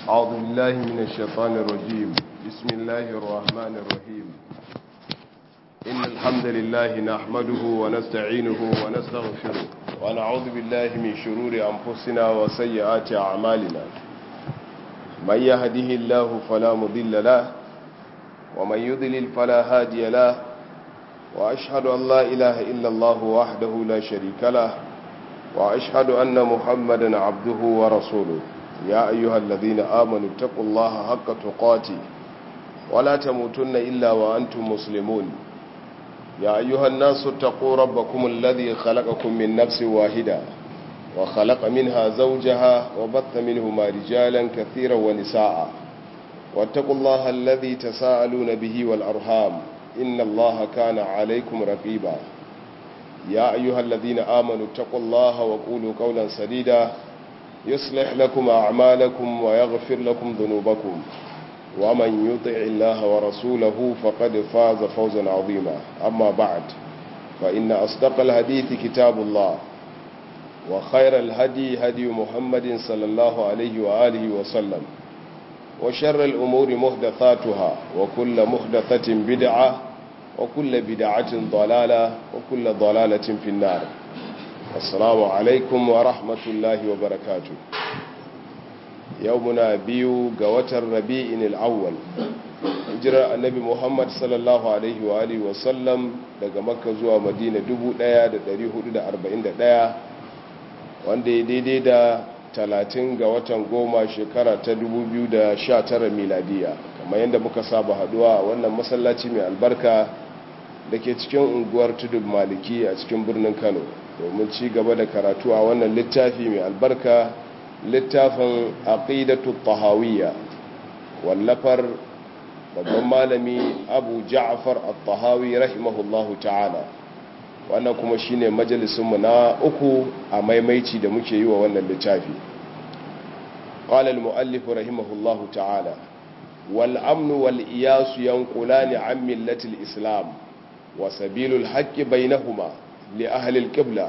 أعوذ بالله من الشيطان الرجيم بسم الله الرحمن الرحيم إن الحمد لله نحمده ونستعينه ونستغفره ونعوذ بالله من شرور أنفسنا وسيئات أعمالنا من يهده الله فلا مضل له ومن يضلل فلا هادي له وأشهد أن لا إله إلا الله وحده لا شريك له وأشهد أن محمدا عبده ورسوله يا أيها الذين آمنوا اتقوا الله حق تقاته ولا تموتن إلا وأنتم مسلمون يا أيها الناس اتقوا ربكم الذي خلقكم من نفس واحدة وخلق منها زوجها وبث منهما رجالا كثيرا ونساء واتقوا الله الذي تساءلون به والأرحام إن الله كان عليكم رقيبا يا أيها الذين آمنوا اتقوا الله وقولوا قولا سديدا يصلح لكم أعمالكم ويغفر لكم ذنوبكم ومن يطع الله ورسوله فقد فاز فوزا عظيما أما بعد فإن أصدق الحديث كتاب الله وخير الهدي هدي محمد صلى الله عليه وآله وسلم وشر الأمور محدثاتها وكل محدثة بدعة وكل بدعة ضلالة وكل ضلالة في النار السلام عليكم ورحمة الله وبركاته يومنا بيو قوة الربيع الأول hijirar annabi muhammad sallallahu alaihi wa alihi wasallam daga makka zuwa madina 1441 wanda ya daidai da 30 ga watan goma shekara ta 2019 miladiya kamar yadda muka saba haduwa a wannan masallaci mai albarka da ke cikin unguwar tudun maliki a cikin birnin kano domin ci gaba da karatu a wannan littafi mai albarka littafin aqidatu tahawiyya wallafar babban malami abu ja'far at-tahawi rahimahullahu ta'ala wannan kuma shine majalisunmu na uku a maimaici da muke yi wa wannan littafi qala al-muallif rahimahullahu ta'ala wal amnu wal iyasu yanqulani an millati al-islam wa sabilul haqqi bainahuma li ahli al-qibla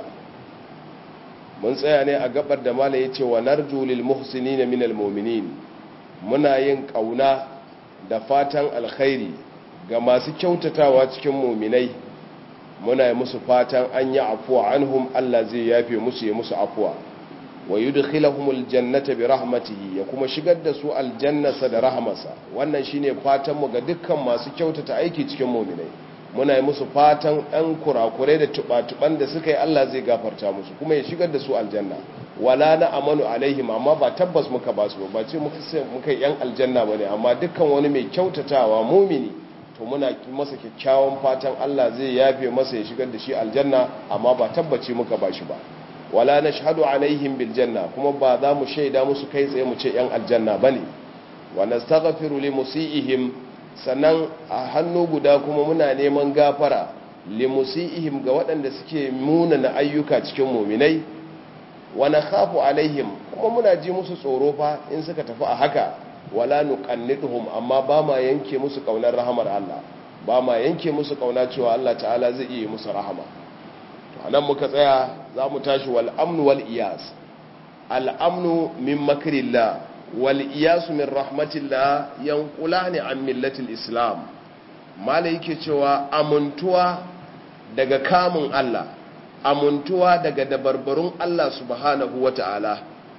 mun tsaya ne a gabar da mala yace wa narju lil muhsinin min al-mu'minin muna yin kauna da fatan alkhairi ga masu kyautatawa cikin muminai muna yi musu fatan an yi afuwa anhum Allah zai yafe musu ya musu afuwa wa yudkhiluhumul jannata bi rahmatihi ya kuma shigar da su aljannasa da rahmasa wannan shine fatan mu ga dukkan masu kyautata aiki cikin muminai muna yi musu fatan ɗan kurakurai da tubatuban da suka yi Allah zai gafarta musu kuma ya shigar da su aljanna wala na amanu alaihim amma ba tabbas muka ba su ba ce muka yan aljanna ba ne amma dukkan wani mai kyautatawa mumini to muna masa kyakkyawan fatan Allah zai yafe masa ya shigar da shi aljanna amma ba tabbaci muka ba shi ba wala na shahadu alaihim bil janna kuma ba za mu shaida musu kai tsaye mu ce yan aljanna bane wa nastaghfiru li musiihim sannan a hannu guda kuma muna neman gafara li musiihim ga waɗanda suke munana ayyuka cikin muminai wani khafu alaihim kuma muna ji musu tsoro fa in suka tafi a haka wala nuqannituhum amma ba ma yanke musu kaunar rahamar Allah ba ma yanke musu kauna cewa Allah ta'ala zai iya musu rahama to anan muka tsaya za mu tashi wal amnu wal iyas al amnu min makrillah wal iyas min rahmatillah yanqulani an millatil islam mala yake cewa amuntuwa daga kamun Allah amuntuwa daga dabarbarun Allah subhanahu wa ta'ala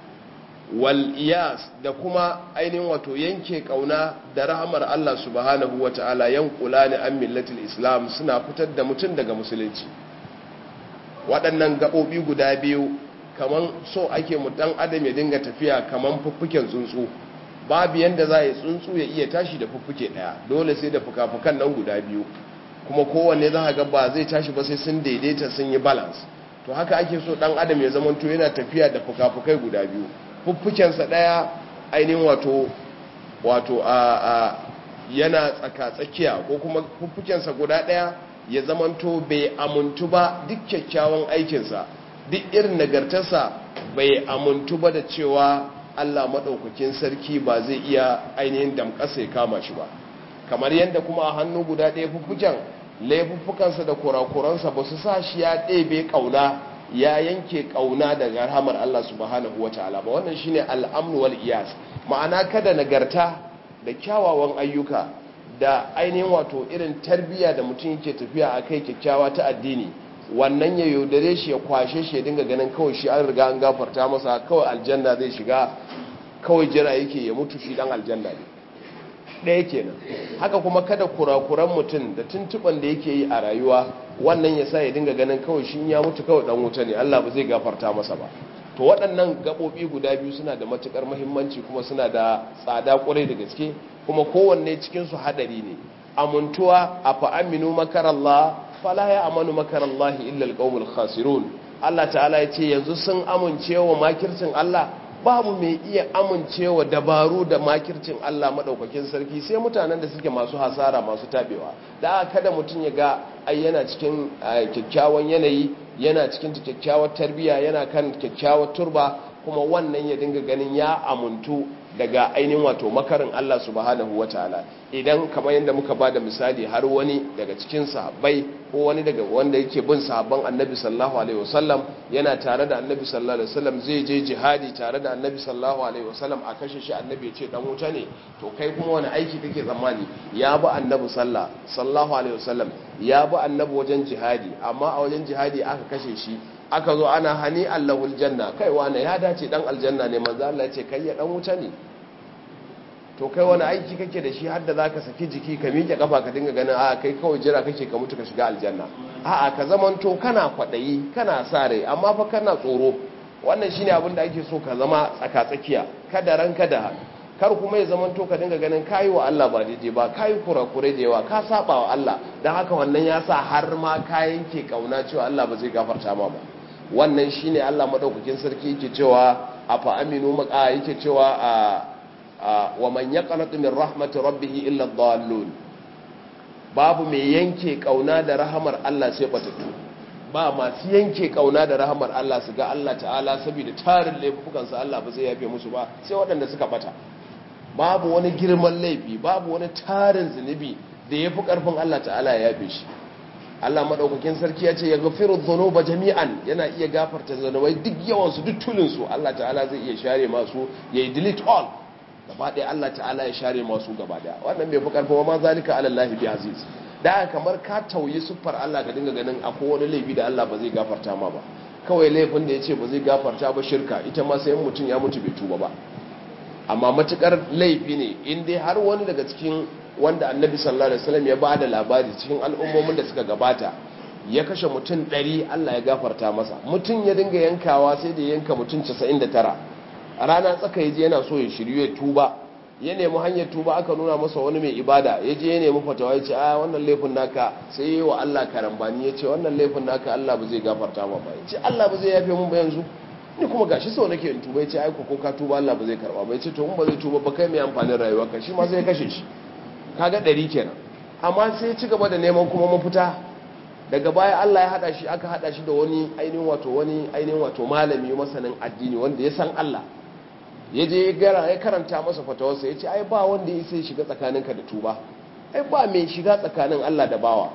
wal iyas da kuma ainihin wato yanke kauna da rahamar Allah subhanahu wa ta'ala yankula ne an millatul islam suna fitar da mutum daga musulunci waɗannan gaɓoɓi guda biyu kaman so ake mu ɗan adam ya dinga tafiya kaman fuffuken tsuntsu babu yanda za a yi tsuntsu ya iya tashi da fuffuke ɗaya dole sai da fuka-fukan nan guda biyu kuma kowanne za a ga ba zai tashi ba sai sun daidaita sun yi balance to haka ake so dan adam ya zama to yana tafiya da fukafukai guda biyu fuffukensa daya ainihin wato wato a a yana tsaka-tsakiya ko kuma fuffukensa guda daya ya zama to bai amuntu ba duk kyakkyawan aikinsa duk irin nagartarsa bai amuntu ba da cewa Allah maɗaukakin sarki ba zai iya ainihin damƙasa ya kama shi ba kamar yadda kuma a hannu guda ɗaya fuffuken laifuffukansa da kurakuransa ba su sa shi ya ɗebe ƙauna ya yanke kauna daga rahamar Allah subhanahu wataala ba wannan shine al'amnu wal iyas ma'ana kada nagarta da kyawawan ayyuka da ainihin wato irin tarbiyya da mutum yake tafiya a kai kyakkyawa ta addini wannan ya yaudare shi ya kwashe shi ya dinga ganin kawai shi an riga an gafarta masa kawai aljanna zai shiga kawai jira yake ya mutu shi dan aljanna ne ɗaya kenan haka kuma kada kurakuran mutum da tuntuban da yake yi a rayuwa wannan ya sa ya dinga ganin kawai shi ya mutu kawai dan wuta ne Allah ba zai gafarta masa ba to waɗannan gaɓoɓi guda biyu suna da matuƙar muhimmanci kuma suna da tsada ƙwarai da gaske kuma kowanne cikinsu haɗari ne amintuwa a fa'aminu makarallah fala ya amanu makarallahi illa alqawmul khasirun Allah ta'ala ya ce yanzu sun amincewa makircin Allah babu mai iya amincewa dabaru da makircin Allah madaukakin sarki sai mutanen da suke masu hasara masu tabewa da kada mutum ya ga ai yana cikin kyakkyawan yanayi yana cikin kyakkyawar tarbiya yana kan kyakkyawar turba kuma wannan ya dinga ganin ya amuntu daga ainihin wato makarin Allah subhanahu wataala idan kamar yadda muka ba da misali har wani daga cikin sahabbai ko wani daga wanda yake bin sahabban annabi sallallahu alaihi wasallam yana tare da annabi sallallahu alaihi wasallam zai je jihadi tare da annabi sallallahu alaihi wasallam a kashe shi annabi ya ce dan wuta ne to kai kuma wani aiki kake tsammani ya bi annabi sallah sallallahu alaihi wasallam ya bi annabi wajen jihadi amma a wajen jihadi aka kashe shi aka zo ana hani allahul janna kai wani ya dace dan aljanna ne manzo Allah ya ce kai ya dan wuta ne to kai wani aiki kake da shi har da zaka saki jiki ka miƙe kafa ka dinga ganin a kai kawai jira kake ka mutu ka shiga aljanna a'a ka zamanto kana kwadayi kana sa rai amma fa kana tsoro wannan shine abin da ake so ka zama tsaka tsakiya kada ranka da kar kuma ya zamanto ka dinga ganin kayi wa Allah ba daidai ba kayi kurakurai da yawa ka saba wa Allah dan haka wannan ya sa har ma kayan ke kauna cewa Allah ba zai gafarta ma ba wannan shine Allah madaukakin sarki yake cewa afa aminu maka yake cewa a wa man yaqnatu min rahmati rabbih illa dhallun babu mai yanke kauna da rahamar Allah sai batattu ba masu yanke kauna da rahamar Allah su ga Allah ta'ala saboda tarin laifukan sa Allah ba zai yafe musu ba sai waɗanda suka bata babu wani girman laifi babu wani tarin zunubi da yafi karfin Allah ta'ala ya yafe shi Allah madaukakin sarki ya ce ya gafiru dhunuba jami'an yana iya gafarta zanubai duk yawan su duk tulin su Allah ta'ala zai iya share masu yayi delete all gaba ɗaya Allah ta'ala ya share masu gaba ɗaya wannan bai fi karfa ma zalika ala Allah bi aziz da kamar ka tauyi siffar Allah ka dinga ganin akwai wani laifi da Allah ba zai gafarta ma ba kawai laifin da ya ce ba zai gafarta ba shirka ita ma sai mutum ya mutu bai tuba ba amma matukar laifi ne in dai har wani daga cikin wanda annabi sallallahu alaihi wasallam ya bada labari cikin al'ummomin da suka gabata ya kashe mutum 100 Allah ya gafarta masa mutum ya dinga yankawa sai da yanka mutum 99 a rana tsaka yaje yana so ya shiryu ya tuba ya nemi hanyar tuba aka nuna masa wani mai ibada ya je ya nemi fatawa ya ce a wannan laifin naka sai yi wa Allah karambani ya ce wannan laifin naka Allah ba zai gafarta ma ba ya ce Allah ba zai yafe mun ba yanzu ni kuma gashi sau nake in tuba ya ce aiko ko ka tuba Allah ba zai karba ba ya ce to in ba zai tuba ba kai mai amfanin rayuwa ka shi ma sai kashe shi kaga ɗari kenan amma sai ci gaba da neman kuma mafita daga baya Allah ya hada shi aka hada shi da wani ainihin wato wani ainihin wato malami masanin addini wanda ya san Allah ya je ya karanta masa fatawarsa ya ce ai ba wanda ya sai shiga tsakaninka da tuba ai ba mai shiga tsakanin Allah da bawa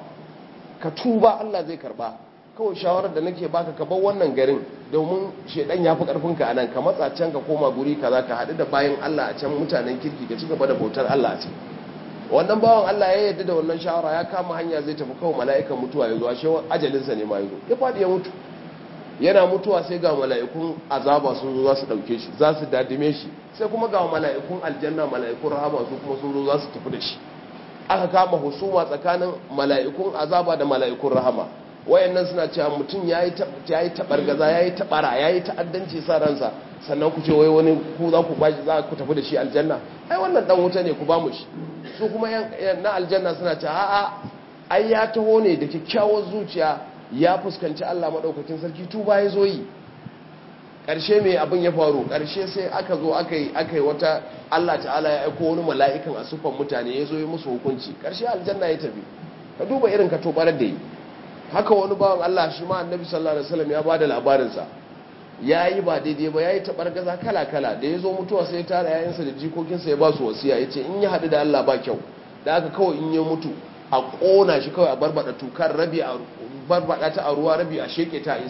ka tuba Allah zai karba kawai shawarar da nake baka ka bar wannan garin domin shedan ya fi karfinka a nan ka matsa can ka koma guri kaza ka haɗu da bayan Allah a can mutanen kirki ka ci gaba da bautar Allah a can wannan bawan Allah ya yarda da wannan shawara ya kama hanya zai tafi kawai mala'ikan mutuwa ya zo a shewa ajalinsa ne ma ya zo ya faɗi ya mutu yana mutuwa sai ga mala'ikun azaba sun zo za su ɗauke shi za su dadime shi sai kuma ga mala'ikun aljanna mala'ikun rahama su kuma sun zo za su tafi da shi aka kama husuma tsakanin mala'ikun azaba da mala'ikun rahama wayannan suna cewa mutum ya yi taɓargaza ya yi taɓara ya yi ta'addanci sa ransa sannan ku ce wai wani ku za ku bashi za ku tafi da shi aljanna ai wannan dan wuta ne ku ba mu shi su kuma na aljanna suna cewa a'a ai ya taho ne da kyakkyawar zuciya ya fuskanci Allah maɗaukakin sarki tuba ya zo yi ƙarshe mai abin ya faru ƙarshe sai aka zo aka yi wata Allah ta'ala ya aiko wani mala'ikan a sufan mutane ya zo yi musu hukunci ƙarshe aljanna ya tafi ka duba irin ka tobarar da yi haka wani bawan Allah shi ma annabi sallallahu alaihi wasallam ya bada labarinsa ya yi ba daidai ba ya yi taɓargaza kala-kala da ya zo mutuwa sai ya tara yayansa da jikokinsa ya ba su wasiya ya ce in ya haɗu da Allah ba kyau da aka kawai in ya mutu a ƙona shi kawai a barbaɗa tukar rabi a barbaɗa ta a ruwa rabi a sheke ta iska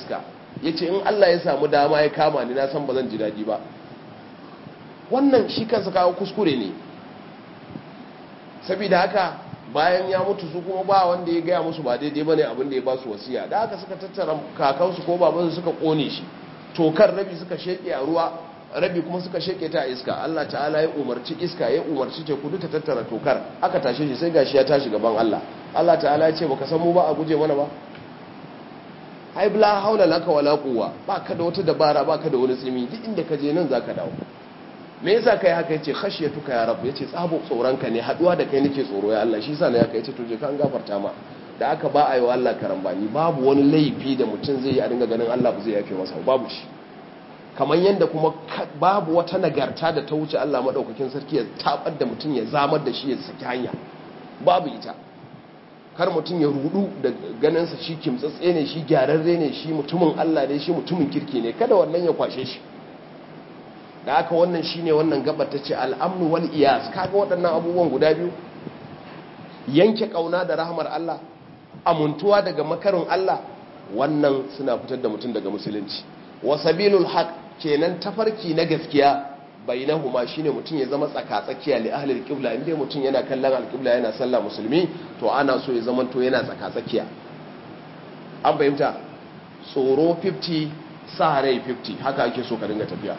yace in Allah ya samu dama ya kama ni na san ba zan ji daɗi ba wannan shi kansa kawo kuskure ne saboda haka bayan ya mutu su kuma ba wanda ya gaya musu ba daidai bane abin da ya ba su wasiya da haka suka tattara kakansu ko babansu suka kone shi tokar rabi suka sheke a ruwa rabi kuma suka sheke ta iska Allah ta'ala ya umarci iska ya umarci teku duka tattara tokar aka tashe shi sai gashi ya tashi gaban Allah Allah ta'ala ya ce baka san mu ba a guje mana ba ai bla haula laka wala quwwa baka da wata dabara baka da wani tsimi duk inda ka je nan zaka dawo me yasa kai haka yace khashiyatuka ya rabb yace tsabo tsoronka ne haduwa da kai nake tsoro ya Allah shi yasa ne haka yace to je ka an gafarta ma da aka ba a yi wa Allah karambani babu wani laifi da mutum zai yi a dinga ganin Allah ba zai yafe masa babu shi kamar yadda kuma babu wata nagarta da ta wuce Allah madaukakin sarki ya tabar da mutum ya zamar da shi ya saki hanya babu ita kar mutum ya rudu da ganinsa shi kimtsatse ne shi gyararre ne shi mutumin Allah ne shi mutumin kirki ne kada wannan ya kwashe shi da aka wannan shine wannan gabar ta ce al'amnu wal iyas kaga waɗannan abubuwan guda biyu yanke kauna da rahmar Allah amuntuwa daga makarin Allah wannan suna fitar da mutum daga musulunci wa sabilul haq kenan tafarki na gaskiya bainahuma shine mutum ya zama tsaka-tsakiya li ahli al-qibla inda mutum yana kallon al-qibla yana sallah musulmi to ana so ya zama to yana tsaka-tsakiya an fahimta tsoro 50 sa rai 50 haka ake so ka dinga tafiya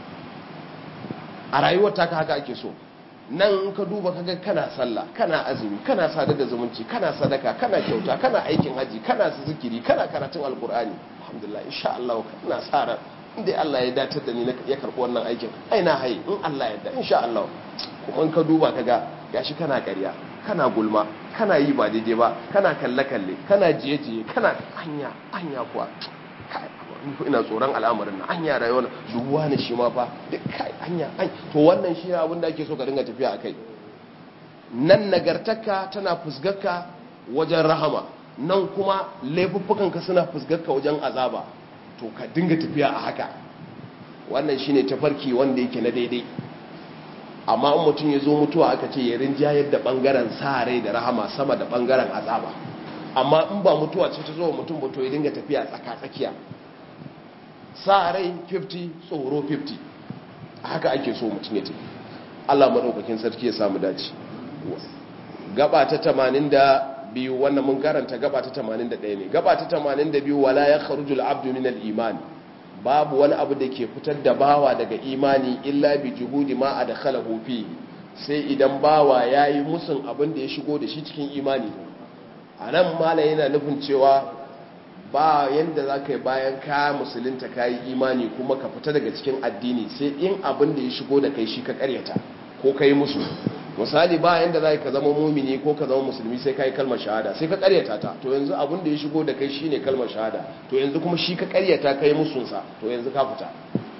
a rayuwar taka haka ake so nan ka duba kaga kana sallah kana azumi kana sadar da zumunci kana sadaka kana kyauta kana aikin haji kana zikiri kana karatun alkur'ani alhamdulillah insha Allah kana tsara inda Allah ya datar da ni ya karɓi wannan aikin ai na haye in Allah ya yarda insha Allah kuma in ka duba kaga gashi kana ƙarya kana gulma kana yi ba daidai ba kana kalle kalle kana jiye jiye kana anya anya kuwa ina tsoron al'amarin na anya rayuwar dubuwa ne shi ma fa duk kai anya ai to wannan shi ne abin da ake so ka dinga tafiya akai nan nagartaka tana fusgarka wajen rahama nan kuma laifuffukanka suna fusgarka wajen azaba to ka dinga tafiya a haka wannan shine tafarki wanda yake na daidai amma in mutum ya zo mutuwa aka ce ya rinjayar da bangaren sa rai da rahama sama da bangaren azaba amma in ba mutuwa ce ta zo mutum ba to ya dinga tafiya tsaka-tsakiya sa rai 50 tsoro 50 haka ake so mutum ya tafi Allah maɗaukakin sarki ya samu dace gaba ta 82 wannan mun karanta gaba ta 81 ne gaba ta 82 wala ya kharujul abdu min al-iman babu wani abu da ke fitar da bawa daga imani illa bi juhudi ma adkhalahu fi sai idan bawa yayi musun abin da ya shigo da shi cikin imani anan mala yana nufin cewa ba yanda za ka yi bayan ka musulunta ka yi imani kuma ka fita daga cikin addini sai in abin da ya shigo da kai shi ka karyata ko ka yi musu misali ba yanda za ka zama mumini ko ka zama musulmi sai ka yi kalmar shahada sai ka karyata ta to yanzu abin da ya shigo da kai shi ne kalmar shahada to yanzu kuma shi ka karyata ka yi musunsa to yanzu ka fita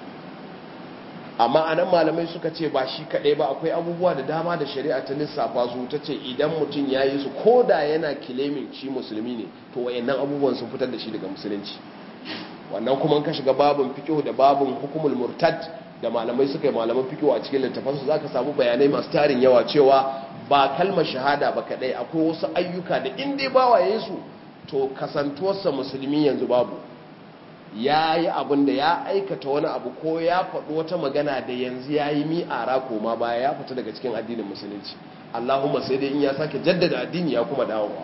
amma anan malamai suka ce ba shi kaɗai ba akwai abubuwa da dama da shari'a ta lissafa su ta ce idan mutum ya yi su ko da yana kilemin shi musulmi ne to wayannan abubuwan sun fitar da shi daga musulunci wannan kuma ka shiga babin fiqh da babin hukumul murtad da malamai suka yi malaman fiqh a cikin littafin su zaka samu bayanai masu tarin yawa cewa ba kalmar shahada ba kadai akwai wasu ayyuka da in dai bawaye su to kasantuwarsa musulmi yanzu babu ya yi abin da ya aikata wani abu ko ya faɗi wata magana da yanzu ya yi mi'ara koma baya ya fita daga cikin addinin musulunci allahumma sai dai in ya sake jaddada addini ya kuma dawowa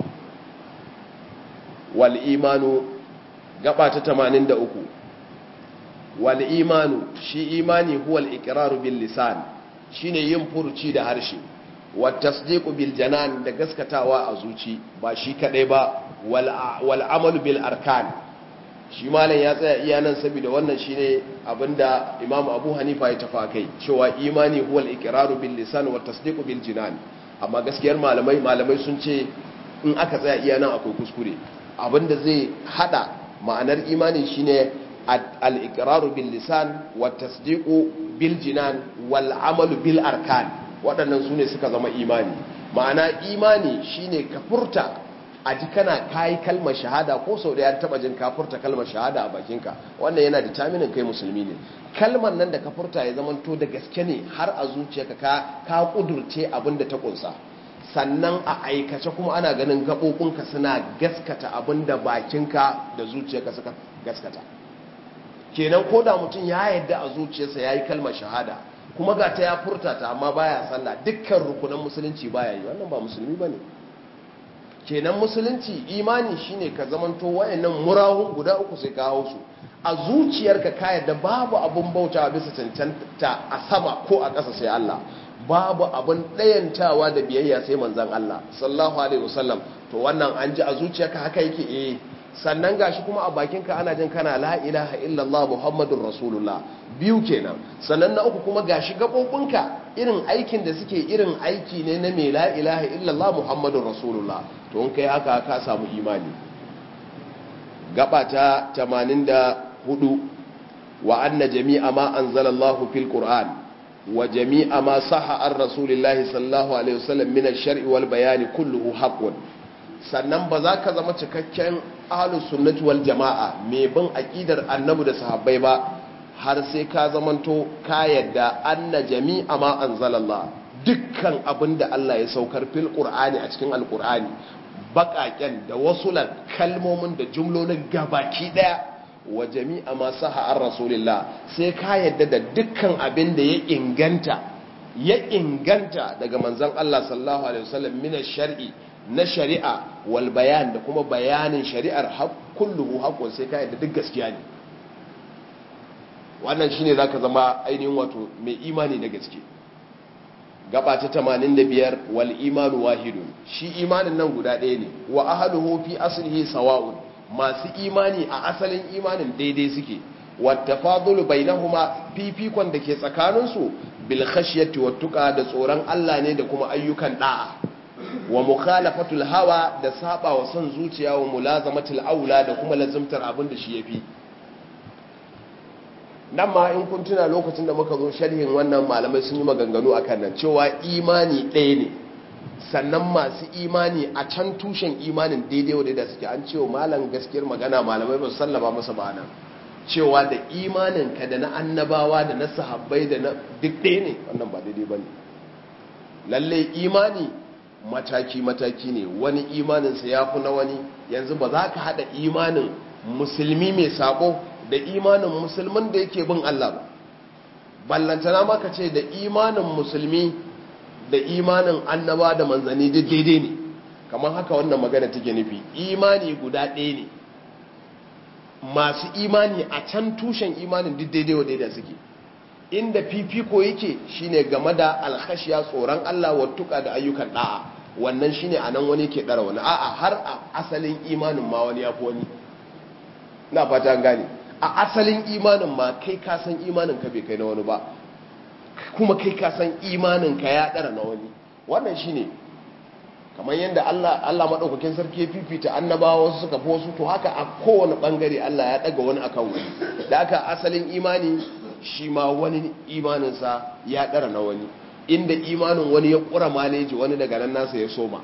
wal imanu gaba ta 83 wal imanu shi imani huwa al iqraru bil lisan shine yin furuci da harshe wa tasdiqu bil janan da gaskatawa a zuci ba shi kadai ba wal amalu bil arkan shi malam ya tsaya iya nan saboda wannan shine abinda Imam Abu Hanifa ya tafa kai cewa imani huwa al-iqraru bil lisan wa tasdiqu bil jinan amma gaskiyar malamai malamai sun ce in aka tsaya iya nan akwai kuskure abinda zai hada ma'anar imani shine al-iqraru bil lisan wa tasdiqu bil jinan wal amalu bil arkan waɗannan sune suka zama imani ma'ana imani shine ka furta a ji kana kayi kalmar shahada ko sau da ya taba jin ka furta kalmar shahada a bakinka wannan yana da taminin kai musulmi ne kalmar nan da ka furta ya zamanto da gaske ne har a zuciyarka ka ka kudurce abin da ta kunsa sannan a aikace kuma ana ganin gaɓoɓinka suna gaskata abin da bakinka da zuciyarka suka gaskata kenan ko da mutum ya yadda a zuciyarsa ya yi kalmar shahada kuma ga ta ya furta ta amma baya sallah dukkan rukunan musulunci baya yi wannan ba musulmi ba ne kenan musulunci imani shine ka zamanto wayannan murahun guda uku sai ka hau su a zuciyarka ka yadda babu abun bautawa bisa cancanta a sama ko a ƙasa sai Allah babu abun ɗayantawa da biyayya sai manzan Allah sallallahu alaihi wasallam to wannan an ji a zuciyarka haka yake eh sannan gashi kuma a bakinka ana jin kana la ilaha illallah muhammadur rasulullah biyu kenan sannan na uku kuma gashi gabobinka irin aikin da suke irin aiki ne na mai la ilaha illallah muhammadur rasulullah to in kai haka ka samu imani gaba ta 84 wa anna jami'a ma anzalallahu fil qur'an wa jami'a ma sahha ar rasulillahi sallallahu alaihi wasallam min ash-shar'i wal bayani kulluhu haqqun sannan ba za ka zama cikakken ahlus sunnati wal jama'a mai bin aqidar annabi da sahabbai ba har sai ka zamanto ka yadda anna jami'a ma anzalallah dukkan abinda Allah ya saukar fil qur'ani a cikin alqur'ani baƙaƙen da wasulan kalmomin da jumlolin gabaki daya wa jami'a ma saha an rasulillah sai ka yadda da dukkan abin da ya inganta ya inganta daga manzon Allah sallallahu alaihi wasallam min shar'i na shari'a wal bayan da kuma bayanin shari'ar kulluhu haqqun sai ka yadda duk gaskiya ne wannan shine zaka zama ainihin wato mai imani da gaske gaba ta 85 wal imanu wahidun shi imanin nan guda ɗaya ne wa ahluhu fi aslihi sawa'un masu imani a asalin imanin daidai suke wattafadulu bainahuma fifikon da ke tsakaninsu bil khashyati wattuqa da tsoron Allah ne da kuma ayyukan da'a wa mukhalafatul hawa da saba wa son zuciya wa mulazamatul aula da kuma lazimtar abin da shi yafi nan ma in kun tuna lokacin da muka zo sharhin wannan malamai sun yi maganganu akan nan cewa imani ɗaya ne sannan masu imani a can tushen imanin daidai wadda da suke an cewa malam gaskiyar magana malamai ba su sallama masa ba nan cewa da imanin ka da na annabawa da na sahabbai da na duk ɗaya ne wannan ba daidai ba ne lallai imani mataki-mataki ne wani imaninsa ya fi na wani yanzu ba za ka haɗa imanin musulmi mai sabo da imanin musulmin da yake bin Allah ba ballantana maka ce da imanin musulmi da imanin annaba da manzanni duk daidai ne kamar haka wannan magana take nufi imani guda ɗaya ne masu imani a can tushen imanin duk daidai wa daidai suke inda fifiko yake shine game da alkhashiya tsoron Allah wattuka da ayyukan da'a wannan shine anan wani ke dara wani a'a har a asalin imanin ma wani yafi wani na fata gane a asalin imanin ma kai ka san imanin ka bai kai na wani ba kuma kai ka san imanin ka ya dara na wani wannan shine kamar yadda Allah Allah madaukakin sarki ya fifita annabawa wasu suka fi wasu to haka a kowane bangare Allah ya daga wani akan wani da aka asalin imani shi ma wani imaninsa ya ɗara na wani inda imanin wani ya ƙura maleji wani daga nan nasa ya soma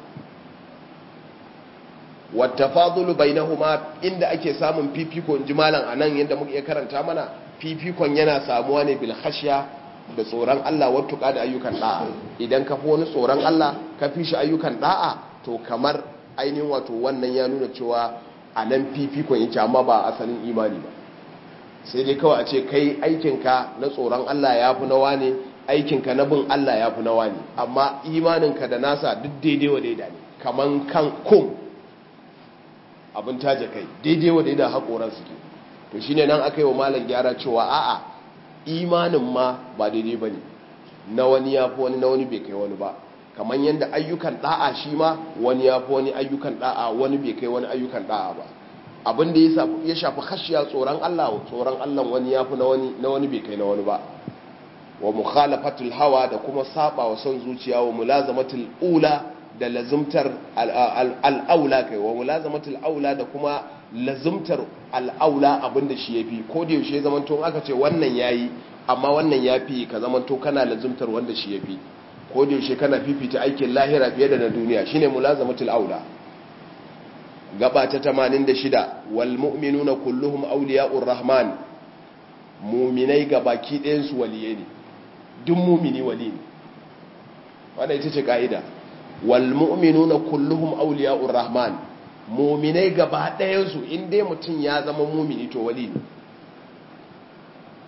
wata fadulu bai na huma inda ake samun fifiko in ji malam a nan yadda muka iya karanta mana fifikon yana samuwa ne bilhashiya da tsoron Allah wattuka da ayyukan ɗa'a idan ka fi wani tsoron Allah ka fi shi ayyukan ɗa'a to kamar ainihin wato wannan ya nuna cewa a nan fifikon yake amma ba asalin imani ba sai dai kawai a ce kai aikinka na tsoron Allah ya fi nawa ne aikinka na bin Allah ya fi nawa ne amma imaninka da nasa duk daidai wa daida ne kaman kan kum abin taje kai daidai wa daida haƙoran suke to shine nan aka yi wa malam gyara cewa a'a imanin ma ba daidai ba ne na wani ya fi wani na wani bai kai wani ba kamar yadda ayyukan ɗa'a shi ma wani ya fi wani ayyukan ɗa'a wani bai kai wani ayyukan ɗa'a ba abin da ya shafi khashiya tsoron Allah tsoron Allah wani ya fi na wani bai kai na wani ba wa mukhalafatul hawa da kuma saba wa son zuciya wa mulazamatul ula da lazimtar al'aula kai wa mulazamatul aula da kuma lazimtar al'aula abin da shi yafi ko da yaushe zamanto aka ce wannan yayi amma wannan yafi ka zamanto kana lazimtar wanda shi yafi ko da yaushe kana fifita aikin lahira fiye da na duniya shine mulazamatul aula gaba ta 86 wal mu'minuna kulluhum awliya'ur rahman mu'minai gabaki ɗayan su waliye ne duk mu'mini wali ne wannan ita ce kaida wal mu'minuna kulluhum awliya'ur rahman mu'minai gaba ɗayan su in dai mutun ya zama mu'mini to wali ne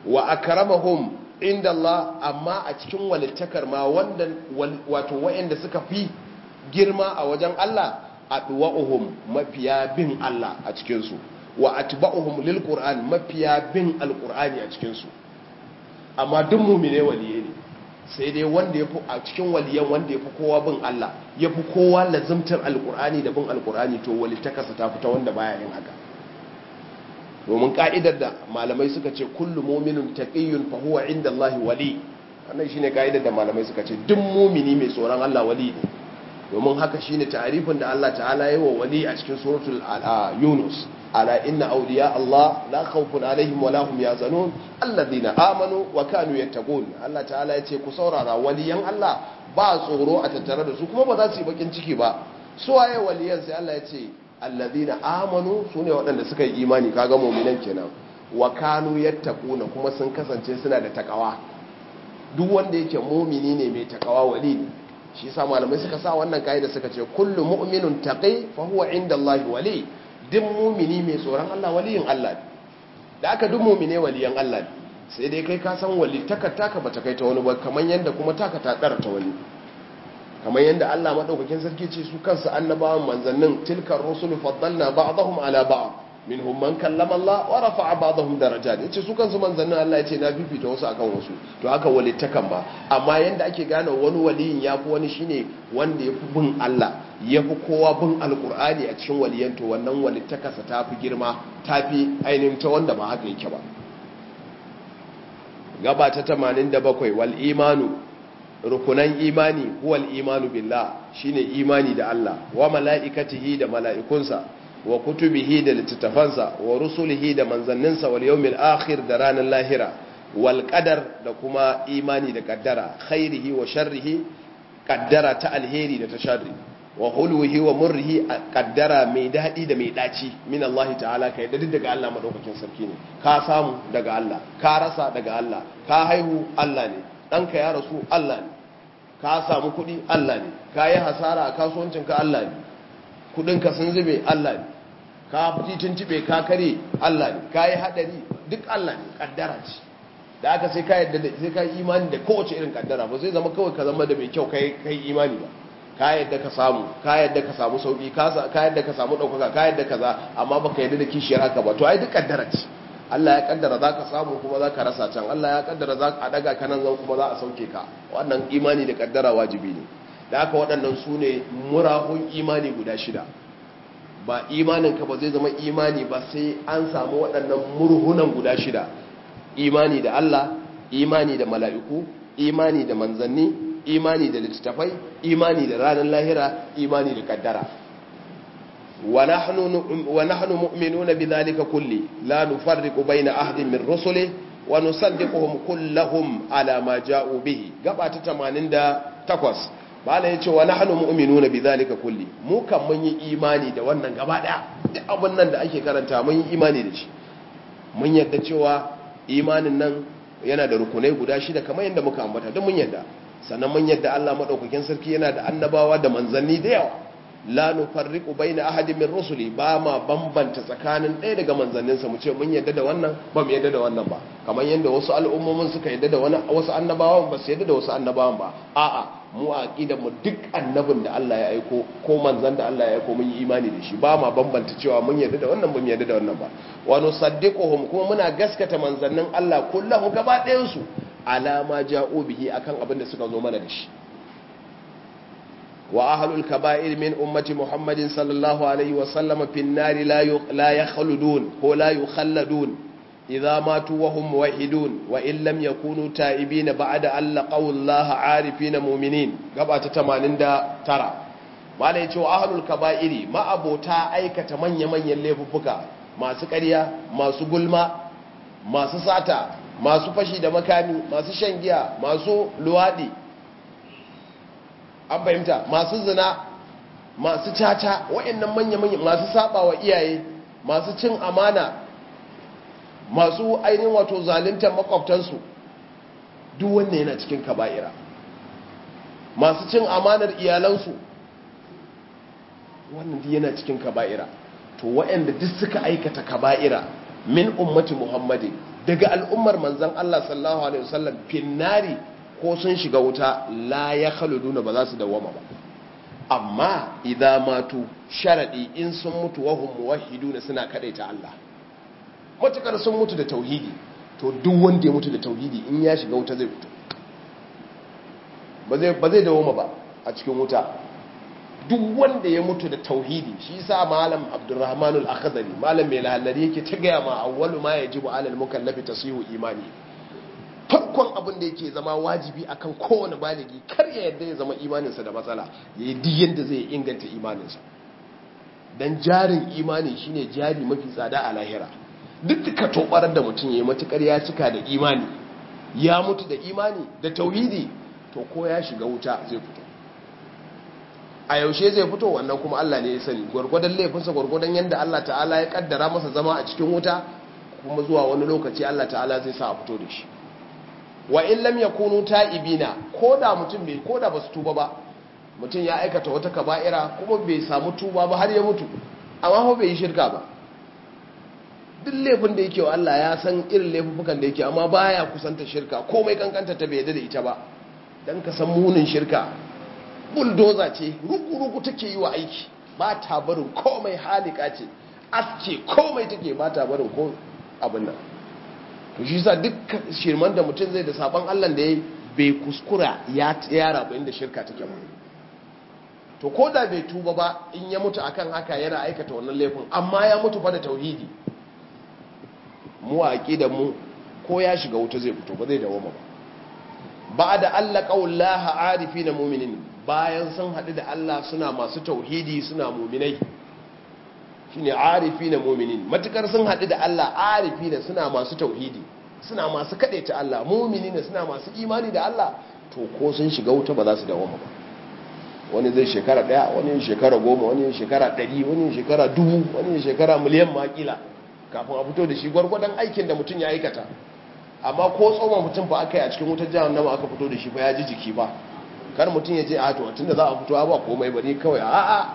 wa akramahum inda Allah amma a cikin walittakar ma wanda wato wayanda suka fi girma a wajen Allah adwa'uhum mafiya bin Allah a cikin su wa atba'uhum lil qur'an mafiya bin alqur'ani a cikin su amma duk mu'mine waliye ne sai dai wanda ya fi a cikin waliyan wanda ya fi kowa bin Allah ya fi kowa lazimtar alkur'ani da bin alkur'ani to walittakarsa ta fita wanda baya yin haka domin ka'idar da malamai suka ce kullu mu'minun taqiyyun fa huwa inda Allah wali wannan shine ka'idar da malamai suka ce duk mu'mini mai tsoron Allah wali ne domin haka shine ta'arifin da Allah ta'ala yi wa wali a cikin suratul Yunus ala inna awliya Allah la khawfun alaihim wa lahum yazanun alladhina amanu wa kanu yattaqun Allah ta'ala yace ku saurara waliyan Allah ba tsoro a tattare da su kuma ba za su yi bakin ciki ba su waye waliyan sai Allah yace alladhina amanu sune waɗanda suka yi imani kaga mu'minan kenan wa kanu yattaquna kuma sun kasance suna da takawa duk wanda yake mu'mini ne mai takawa wali ne shi yasa malamai suka sa wannan kaida suka ce kullu mu'minun taqi fa huwa inda Allah wali duk mumini mai tsoron Allah waliyin Allah ne da aka duk mumine waliyan Allah ne sai dai kai ka san wali taka taka bata kai ta wani ba kamar yanda kuma taka ta dara ta wani kamar yanda Allah madaukakin sarki ce su kansu annabawan manzannin tilkar rusulu faddalna ba'dahum ala ba'd minhum man kallama Allah wa rafa'a ba'dahum darajat yace su kansu manzannin Allah yace na fifita wasu akan wasu to haka walittakan ba amma yanda ake gane wani waliyin yafi wani shine wanda yafi bin Allah yafi kowa bin alqur'ani a cikin waliyan to wannan walittakarsa tafi girma tafi ainihin ta wanda ba haka yake ba gaba ta 87 wal imanu rukunan imani huwal imanu billah shine imani da Allah wa mala'ikatihi da mala'ikunsa wa kutubihi da littattafansa wa rusulihi da manzanninsa wal yawmil akhir da ranar lahira wal qadar da kuma imani da kaddara khairihi wa sharrihi kaddara ta alheri da ta sharri wa hulwihi wa murrihi kaddara mai dadi da mai daci min Allah ta'ala kai da daga Allah madaukakin sarki ne ka samu daga Allah ka rasa daga Allah ka haihu Allah ne ɗanka ya rasu Allah ne ka samu kuɗi Allah ne ka yi hasara a kasuwancinka Allah ne kuɗinka sun zube Allah ne ka titin cibe ka kare Allah ne ka yi haɗari duk Allah ne ƙaddara ce da aka sai ka yadda sai ka yi imani da kowace irin ƙaddara ba zai zama kawai ka zama da mai kyau ka yi imani ba ka yadda ka samu ka yadda ka samu sauƙi ka yadda ka samu ɗaukaka ka yadda kaza amma baka yadda da kishiyar haka ba to ai duk ƙaddara ce Allah ya kaddara za ka samu kuma za ka rasa can Allah ya kaddara za a daga kanan zan kuma za a sauke ka wannan imani da kaddara wajibi ne da haka waɗannan su ne murahun imani guda shida ba imaninka ba zai zama imani ba sai an samu waɗannan murhunan guda shida imani da Allah imani da mala'iku imani da manzanni imani da littattafai imani da ranar lahira imani da kaddara ونحن ونحن مؤمنون بذلك كله لا نفرق بين أحد من رسله ونصدقهم كلهم على ما جاءوا به غبا 88 bala yace wa nahnu mu'minuna bidhalika kulli mu kan mun yi imani da wannan gaba daya duk abin nan da ake karanta mun yi imani da shi mun yadda cewa imanin nan yana da rukunai guda shida kamar yadda muka ambata duk mun yadda sannan mun yadda Allah madaukakin sarki yana da annabawa da manzanni da yawa la nufarriqu baina ahadin min rusuli ba ma bambanta tsakanin ɗaya daga manzanninsa mu ce mun yadda da wannan ba mu yadda da wannan ba kamar yadda wasu al'ummomin suka yadda da wani wasu annabawan ba su yadda da wasu annabawan ba a'a mu a aqidar mu duk annabin da Allah ya aiko ko manzan da Allah ya aiko mun yi imani da shi ba ma bambanta cewa mun yadda da wannan ba mu yadda da wannan ba wa nusaddiquhum kuma muna gaskata manzannin Allah kullahu gaba ɗayan su alama ja'u bihi akan abin da suka zo mana da shi وأهل الكبائر من أمة محمد صلى الله عليه وسلم في النار لا لا يخلدون ولا يخلدون إذا ماتوا وهم موحدون وإن لم يكونوا تائبين بعد أن لقوا الله عارفين مؤمنين قبعة تمانين دا ترى ما ليتو أهل الكبائر ما أبوتا أيكة من يمن يليفبك ما سكريا ما سقلما ما سساتا ما سفشي دمكاني ما سشنجيا ما سلوادي an fahimta masu zina masu caca wa'annan manya-manya masu saba wa iyaye masu cin amana masu ainihin wato zalintar makwabtansu duk wanda yana cikin kaba'ira masu cin amanar iyalansu wannan duk yana cikin kaba'ira to wa'anda duk suka aikata kaba'ira min ummati muhammadin daga al'ummar manzan Allah sallallahu alaihi wasallam finnari ko sun shiga wuta la ya khaluduna ba za su dawama ba amma idan matu sharadi in sun mutu wahum muwahhiduna suna kadaita Allah matukar sun mutu da tauhidi to duk wanda ya mutu da tauhidi in ya shiga wuta zai fito ba zai ba zai dawama ba a cikin wuta duk wanda ya mutu da tauhidi shi yasa malam abdurrahman al-akhdari malam mai lahallari yake ta gaya ma awwalu ma yajibu alal mukallafi tasihu imani farkon abin da yake zama wajibi akan kowane baligi kar ya yadda ya zama imaninsa da matsala ya yi duk yadda zai inganta imaninsa dan jarin imani shine jari mafi tsada a lahira duk ka tobarar da mutum ya yi matukar ya cika da imani ya mutu da imani da tauhidi to ko ya shiga wuta zai fito a yaushe zai fito wannan kuma Allah ne ya sani gwargwadon laifinsa gwargwadon yadda Allah ta'ala ya kaddara masa zama a cikin wuta kuma zuwa wani lokaci Allah ta'ala zai sa a fito da shi wa in lam yakunu ta'ibina koda mutum bai koda basu tuba ba mutum ya aikata wata kaba'ira kuma bai samu tuba ba har ya mutu amma fa bai yi shirka ba duk laifin da yake wa Allah ya san irin laifukan da yake amma baya kusanta shirka komai kankanta ta bai yadda da ita ba dan ka san munin shirka buldoza ce ruku-ruku take yi wa aiki ba ta barin komai halika ce aske komai take ba ta barin ko abin nan to shi sa duk shirman da mutum zai da sabon allah da ya bai kuskura ya yara ba inda shirka take ba to ko da bai tuba ba in ya mutu akan haka yana aikata wannan laifin amma ya mutu fa da tauhidi mu a da mu ko ya shiga wuta zai fito ba zai dawoma ba ba da Allah ƙaunaha arifi na muminin bayan sun haɗu da Allah suna masu tauhidi suna muminai shi ne arifi na muminin matukar sun haɗu da Allah arifi na suna masu tauhidi suna masu kaɗaita Allah mumini na suna masu imani da Allah to ko sun shiga wuta ba za su dawoma ba wani zai shekara ɗaya wani shekara goma wani shekara ɗari wani shekara dubu wani shekara miliyan makila kafin a fito da shi gwargwadon aikin da mutum ya aikata amma ko tsoma mutum fa aka yi a cikin wutar jahannama aka fito da shi fa ya ji jiki ba kar mutum ya je a to tunda za a fito ba komai bane kawai a a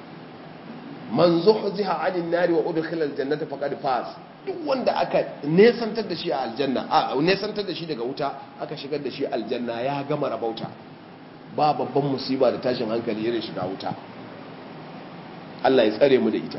man zuhziha 'anil nari wa udkhila aljannata faqad faz duk wanda aka nesantar da shi a aljanna a nesantar da shi daga wuta aka shigar da shi aljanna ya gama rabauta ba babban musiba da tashin hankali irin shiga wuta Allah ya tsare mu da ita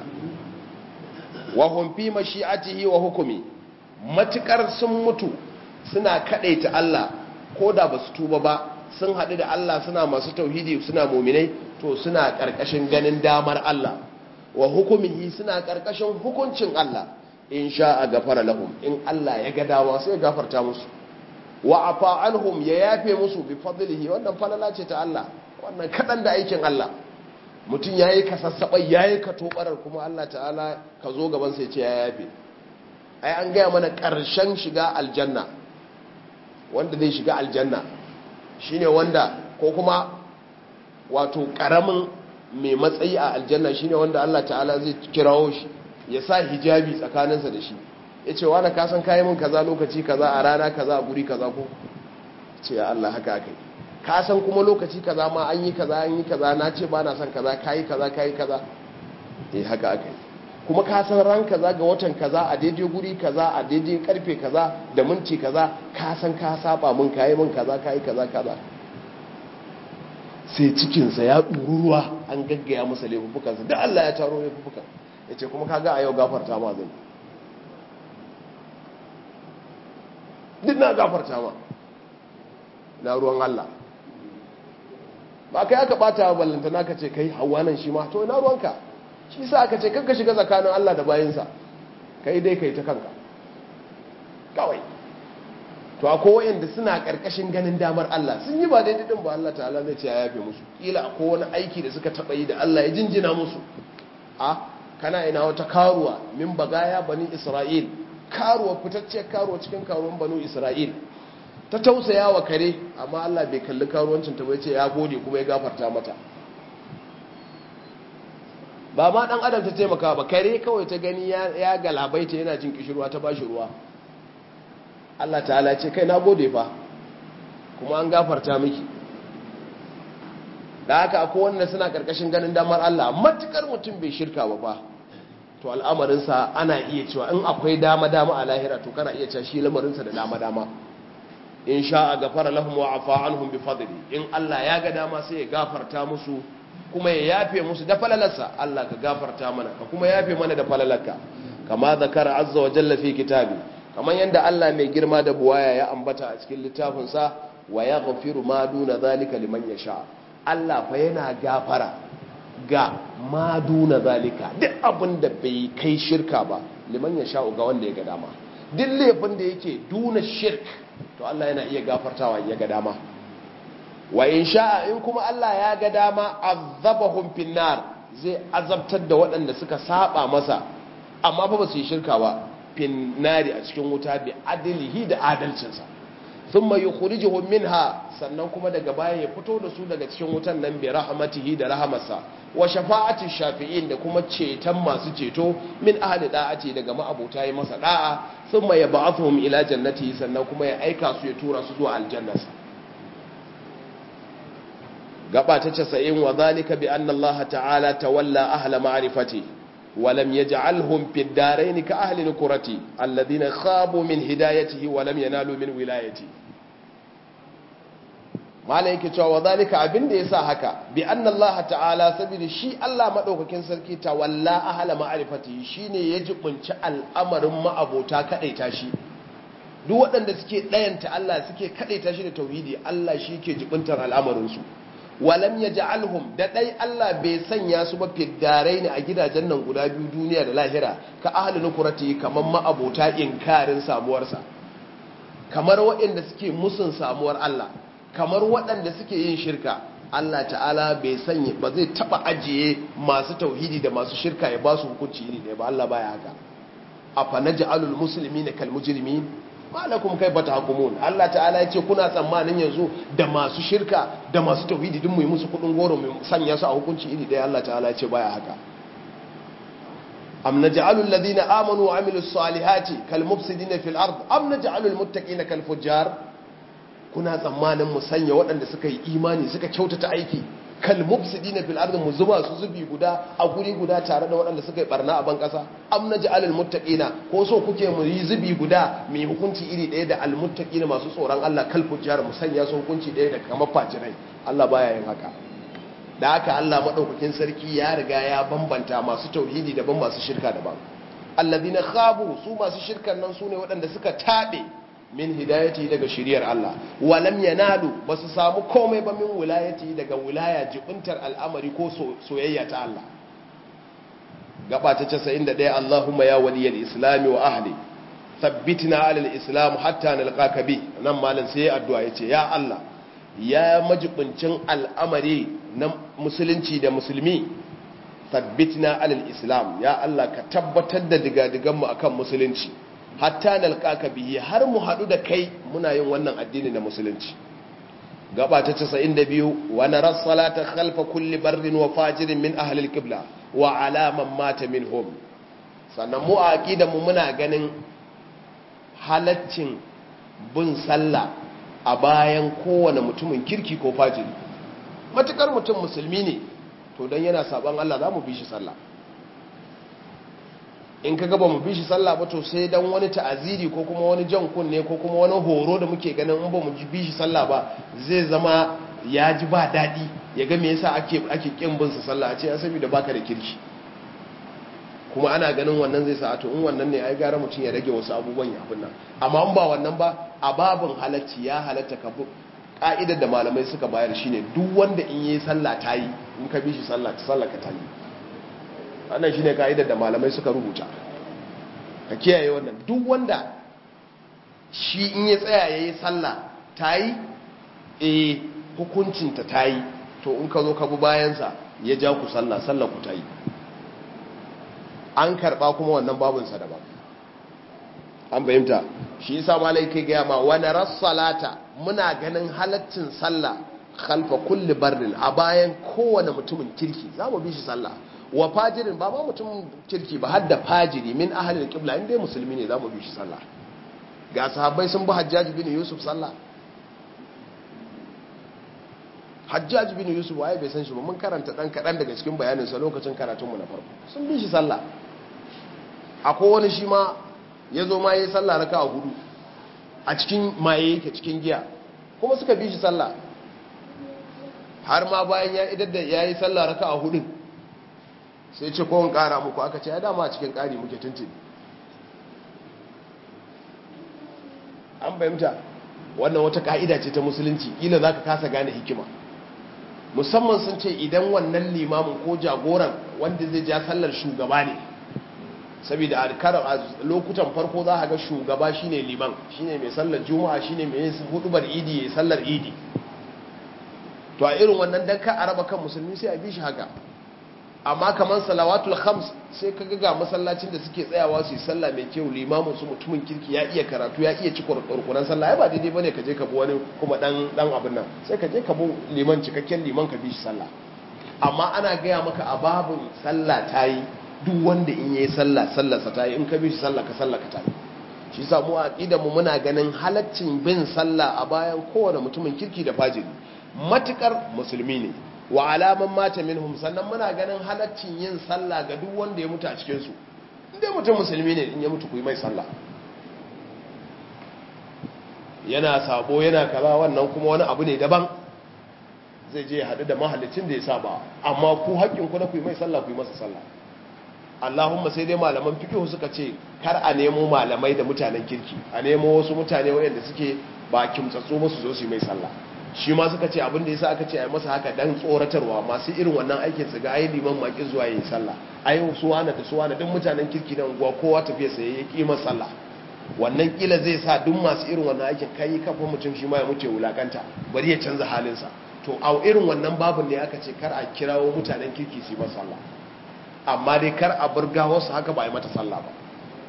wa hum fi mashi'atihi wa hukmi matukar sun mutu suna kadaita Allah ko da ba su tuba ba sun haɗu da Allah suna masu tauhidi suna muminai to suna ƙarƙashin ganin damar Allah wa hukumihi suna ƙarƙashin hukuncin Allah in sha a gafara lahum in Allah ya ga dawa sai ya gafarta musu wa afa anhum ya yafe musu bi fadlihi wannan falala ce ta Allah wannan kadan da aikin Allah mutum yayi ka sassabai yayi ka tobarar kuma Allah ta'ala ka zo gaban sai ya ce ya yafe ai an gaya mana ƙarshen shiga aljanna wanda zai shiga aljanna shine wanda ko kuma wato ƙaramin mai matsayi a aljanna shine wanda Allah ta'ala zai kirawo shi ya sa hijabi tsakaninsa da shi ya ce wani kasan kayi min kaza lokaci kaza a rana kaza a guri kaza ko ce ya Allah haka aka yi kasan kuma lokaci kaza ma an yi kaza an yi kaza na ce ba na son kaza kayi kaza kayi kaza eh haka aka yi kuma ka san ran kaza ga watan kaza a daidai guri kaza a daidai karfe kaza da minti kaza ka san ka saba min kayi min kaza kayi kaza kaza sai cikinsa ya ɗuru ruwa an gaggaya masa laifukansa da Allah ya taro laifukan ya ce kuma kaga a yau gafarta ma zai duk na gafarta ma na ruwan Allah ba kai aka bata wa ballanta naka ce kai hawa nan shi ma to na ruwanka shi sa aka ce kanka shiga tsakanin Allah da bayinsa kai dai kai ta kanka kawai to akwai wayanda suna karkashin ganin damar Allah sun yi ba daidai din ba Allah ta'ala zai ce ya yafe musu kila akwai wani aiki da suka taba yi da Allah ya jinjina musu a kana ina wata karuwa min bagaya bani Isra'il karuwa fitacciyar karuwa cikin karuwan banu Isra'il ta tausaya wa kare amma Allah bai kalli karuwancin ta bai ce ya gode kuma ya gafarta mata ba ma dan adam ta taimaka ba kare kawai ta gani ya galabaita yana jin kishirwa ta bashi ruwa Allah ta'ala ce kai na gode fa kuma an gafarta miki da haka akwai wanda suna karkashin ganin damar Allah matukar mutum bai shirka ba fa to al'amarinsa ana iya cewa in akwai dama-dama a lahira to kana iya cewa shi lamarinsa da dama-dama in sha a gafara lahum wa afa anhum bi fadli in Allah ya ga dama sai ya gafarta musu kuma ya yafe musu da falalarsa Allah ka gafarta mana ka kuma yafe mana da falalarka kama zakara azza wa jalla fi kitabi kamar yanda Allah mai girma da buwaya ya ambata a cikin littafin sa wa yaghfiru ma duna zalika liman yasha Allah fa yana gafara ga ma duna zalika duk abin da bai kai shirka ba liman yasha ga wanda ya ga dama duk laifin da yake duna shirk to Allah yana iya gafartawa ya ga dama wa in sha'a in kuma Allah ya ga dama azabahum finnar zai azabtar da waɗanda suka saba masa amma fa ba su yi shirka ba finnari a cikin wuta bi adilihi da adalcinsa thumma yukhrijuhum minha sannan kuma daga baya ya fito da su daga cikin wutan nan bi rahmatihi da rahamarsa wa shafa'ati shafi'in da kuma ceton masu ceto min ahli da'ati daga ma'abuta yi masa da'a thumma yab'athuhum ila jannati sannan kuma ya aika su ya tura su zuwa aljannarsa gaba ta 90 wa zalika bi anna Allah ta'ala tawalla ahla ma'rifati wa lam yaj'alhum fi ad-darain ka ahli al-qurati alladhina khabu min hidayatihi wa lam yanalu min wilayati malai yake cewa wa zalika abinda yasa haka bi anna Allah ta'ala saboda shi Allah madaukakin sarki tawalla ahla ma'rifati shine ya jibunci al'amarin ma'abota kadaita shi duk waɗanda suke ɗayanta Allah suke kadaita shi da tauhidi Allah shi ke jibuntar al'amarin su walam ya ja'alhum da ɗai Allah bai sanya su ba fiddarai ne a gidajen nan guda biyu duniya da lahira ka ahli nukurati kamar ma'abota inkarin samuwarsa kamar waɗanda suke musun samuwar Allah kamar waɗanda suke yin shirka Allah ta'ala bai sanya ba zai taba ajiye masu tauhidi da masu shirka ya ba su hukunci iri ɗaya ba Allah baya haka afa naj'alul muslimina kal mujrimin malakum kaifa tahkumun Allah ta'ala yace kuna tsammanin yanzu da masu shirka da masu tauhidi din mu yi musu kudin goro mu sanya su a hukunci iri daya Allah ta'ala yace baya haka am naj'alu alladhina amanu wa amilus salihati kal mufsidina fil ard am naj'alu almuttaqina kal fujjar kuna tsammanin mu sanya waɗanda suka yi imani suka kyautata aiki kal mufsidina fil ard mu zuba su zubi guda a guri guda tare da waɗanda suka yi barna a ban kasa am naj'alul muttaqina ko so kuke mu yi zubi guda mai hukunci iri ɗaya da al muttaqina masu tsoron Allah kal fujjar mu sanya su hukunci ɗaya da kamar fajirai Allah baya yin haka da haka Allah madaukakin sarki ya riga ya bambanta masu tauhidi daban masu shirka daban alladhina khabu su masu shirkan nan sune waɗanda suka tabe min hidayati daga shiriyar Allah walam yanalu basu samu komai ba min wilayati daga wilaya jibintar al'amari ko soyayya ta Allah gaba ta 91 Allahumma ya waliyal islam wa ahli thabbitna ala al-islam hatta nalqaka bi nan malam sai addu'a yace ya Allah ya majibincin al'amari na musulunci da musulmi thabbitna ala al-islam ya Allah ka tabbatar da digadigan mu akan musulunci hatta nalqaka bihi har mu hadu da kai muna yin wannan addini na musulunci gaba ta 92 wa nara salata khalfa kulli barrin wa fajirin min ahli alqibla wa alaman mata minhum sannan mu a aqidan mu muna ganin halaccin bin sallah a bayan kowane mutumin kirki ko fajiri matukar mutum musulmi ne to dan yana saban Allah za mu bi shi sallah in ka gaba mu bi shi sallah ba to sai dan wani ta'aziri ko kuma wani jan kunne ko kuma wani horo da muke ganin in ba mu bi shi sallah ba zai zama ya ji ba daɗi ya ga me yasa ake ake kin bin sa sallah a ce an saboda baka da kirki kuma ana ganin wannan zai sa to in wannan ne ai gara mutum ya rage wasu abubuwan ya abin nan amma in ba wannan ba a babin halacci ya halatta ka bi ka'idar da malamai suka bayar shine duk wanda in yi sallah ta yi in ka bi shi sallah ta sallah ka ta yi wannan shine ka'idar da malamai suka rubuta ka kiyaye wannan duk wanda shi in ya tsaya yayi sallah tayi eh hukuncinta tayi to in ka zo ka bi bayansa ya ja ku sallah sallah ku tayi an karba kuma wannan babun sa daban an bayyanta shi yasa malai kai ga ma wa salata muna ganin halaccin sallah khalfa kulli barrin a bayan kowane mutumin kirki zamu bi shi sallah wa fajirin ba ma mutum kirki ba hadda fajiri min ahalil qibla inda musulmi ne zamu bi shi sallah ga sahabbai sun bi hajjaj bin yusuf sallah hajjaj bin yusuf waye bai san shi ba mun karanta dan kadan daga cikin bayanin sa lokacin karatun mu na farko sun bi shi sallah akwai wani shi ma ya zo ma ya yi sallah raka a hudu a cikin maye yake cikin giya kuma suka bi shi sallah har ma bayan ya idar da ya yi sallah raka a hudun sai ce kowon kara muku aka ce ya dama a cikin kari muke tuntuni an fahimta wannan wata ka'ida ce ta musulunci ila za ka kasa gane hikima musamman sun ce idan wannan limamin ko jagoran wanda zai ja sallar shugaba ne saboda a lokutan farko za a ga shugaba shine liman shine mai sallar juma'a shine mai yin hudubar idi ya sallar idi to a irin wannan dan ka araba kan musulmi sai a bi shi haka amma kamar salawatul khams sai ka ga masallacin da suke tsayawa su yi sallah mai kyau limamin su mutumin kirki ya iya karatu ya iya cikar kurkuran sallah ai ba daidai bane ka je ka bi wani kuma dan dan abin nan sai ka je ka bi liman cikakken liman ka bi shi sallah amma ana gaya maka a babin sallah tayi duk wanda in yayi sallah sallarsa tayi in ka bi shi sallah ka sallah ka tayi shi yasa mu aqidar mu muna ganin halaccin bin sallah a bayan kowane mutumin kirki da fajiri matukar musulmi ne wa alaman mata minhum sannan muna ganin halaccin yin sallah ga duk wanda ya mutu a cikin su inda mutum musulmi ne in ya mutu ku yi mai sallah yana sabo yana kaza wannan kuma wani abu ne daban zai je ya haɗu da mahallicin da ya saba amma ku haƙƙin ku na ku yi mai sallah ku yi masa sallah Allahumma sai dai malaman fiqh suka ce kar a nemo malamai da mutanen kirki a nemo wasu mutane wayanda suke ba kimtsatsu ba su zo su yi mai sallah shi ma suka ce abin da yasa aka ce ai masa haka dan tsoratarwa masu irin wannan aikin su ga ai liman maki zuwa yin sallah ai su wani da su wani duk mutanen kirki na unguwa kowa tafiya sai ya kima sallah wannan kila zai sa duk masu irin wannan aikin kai kafa mutum shi ma ya mutu wulakanta bari ya canza halinsa to a irin wannan babin ne aka ce kar a kirawo mutanen kirki su yi masa sallah amma dai kar a burga wasu haka ba a yi mata sallah ba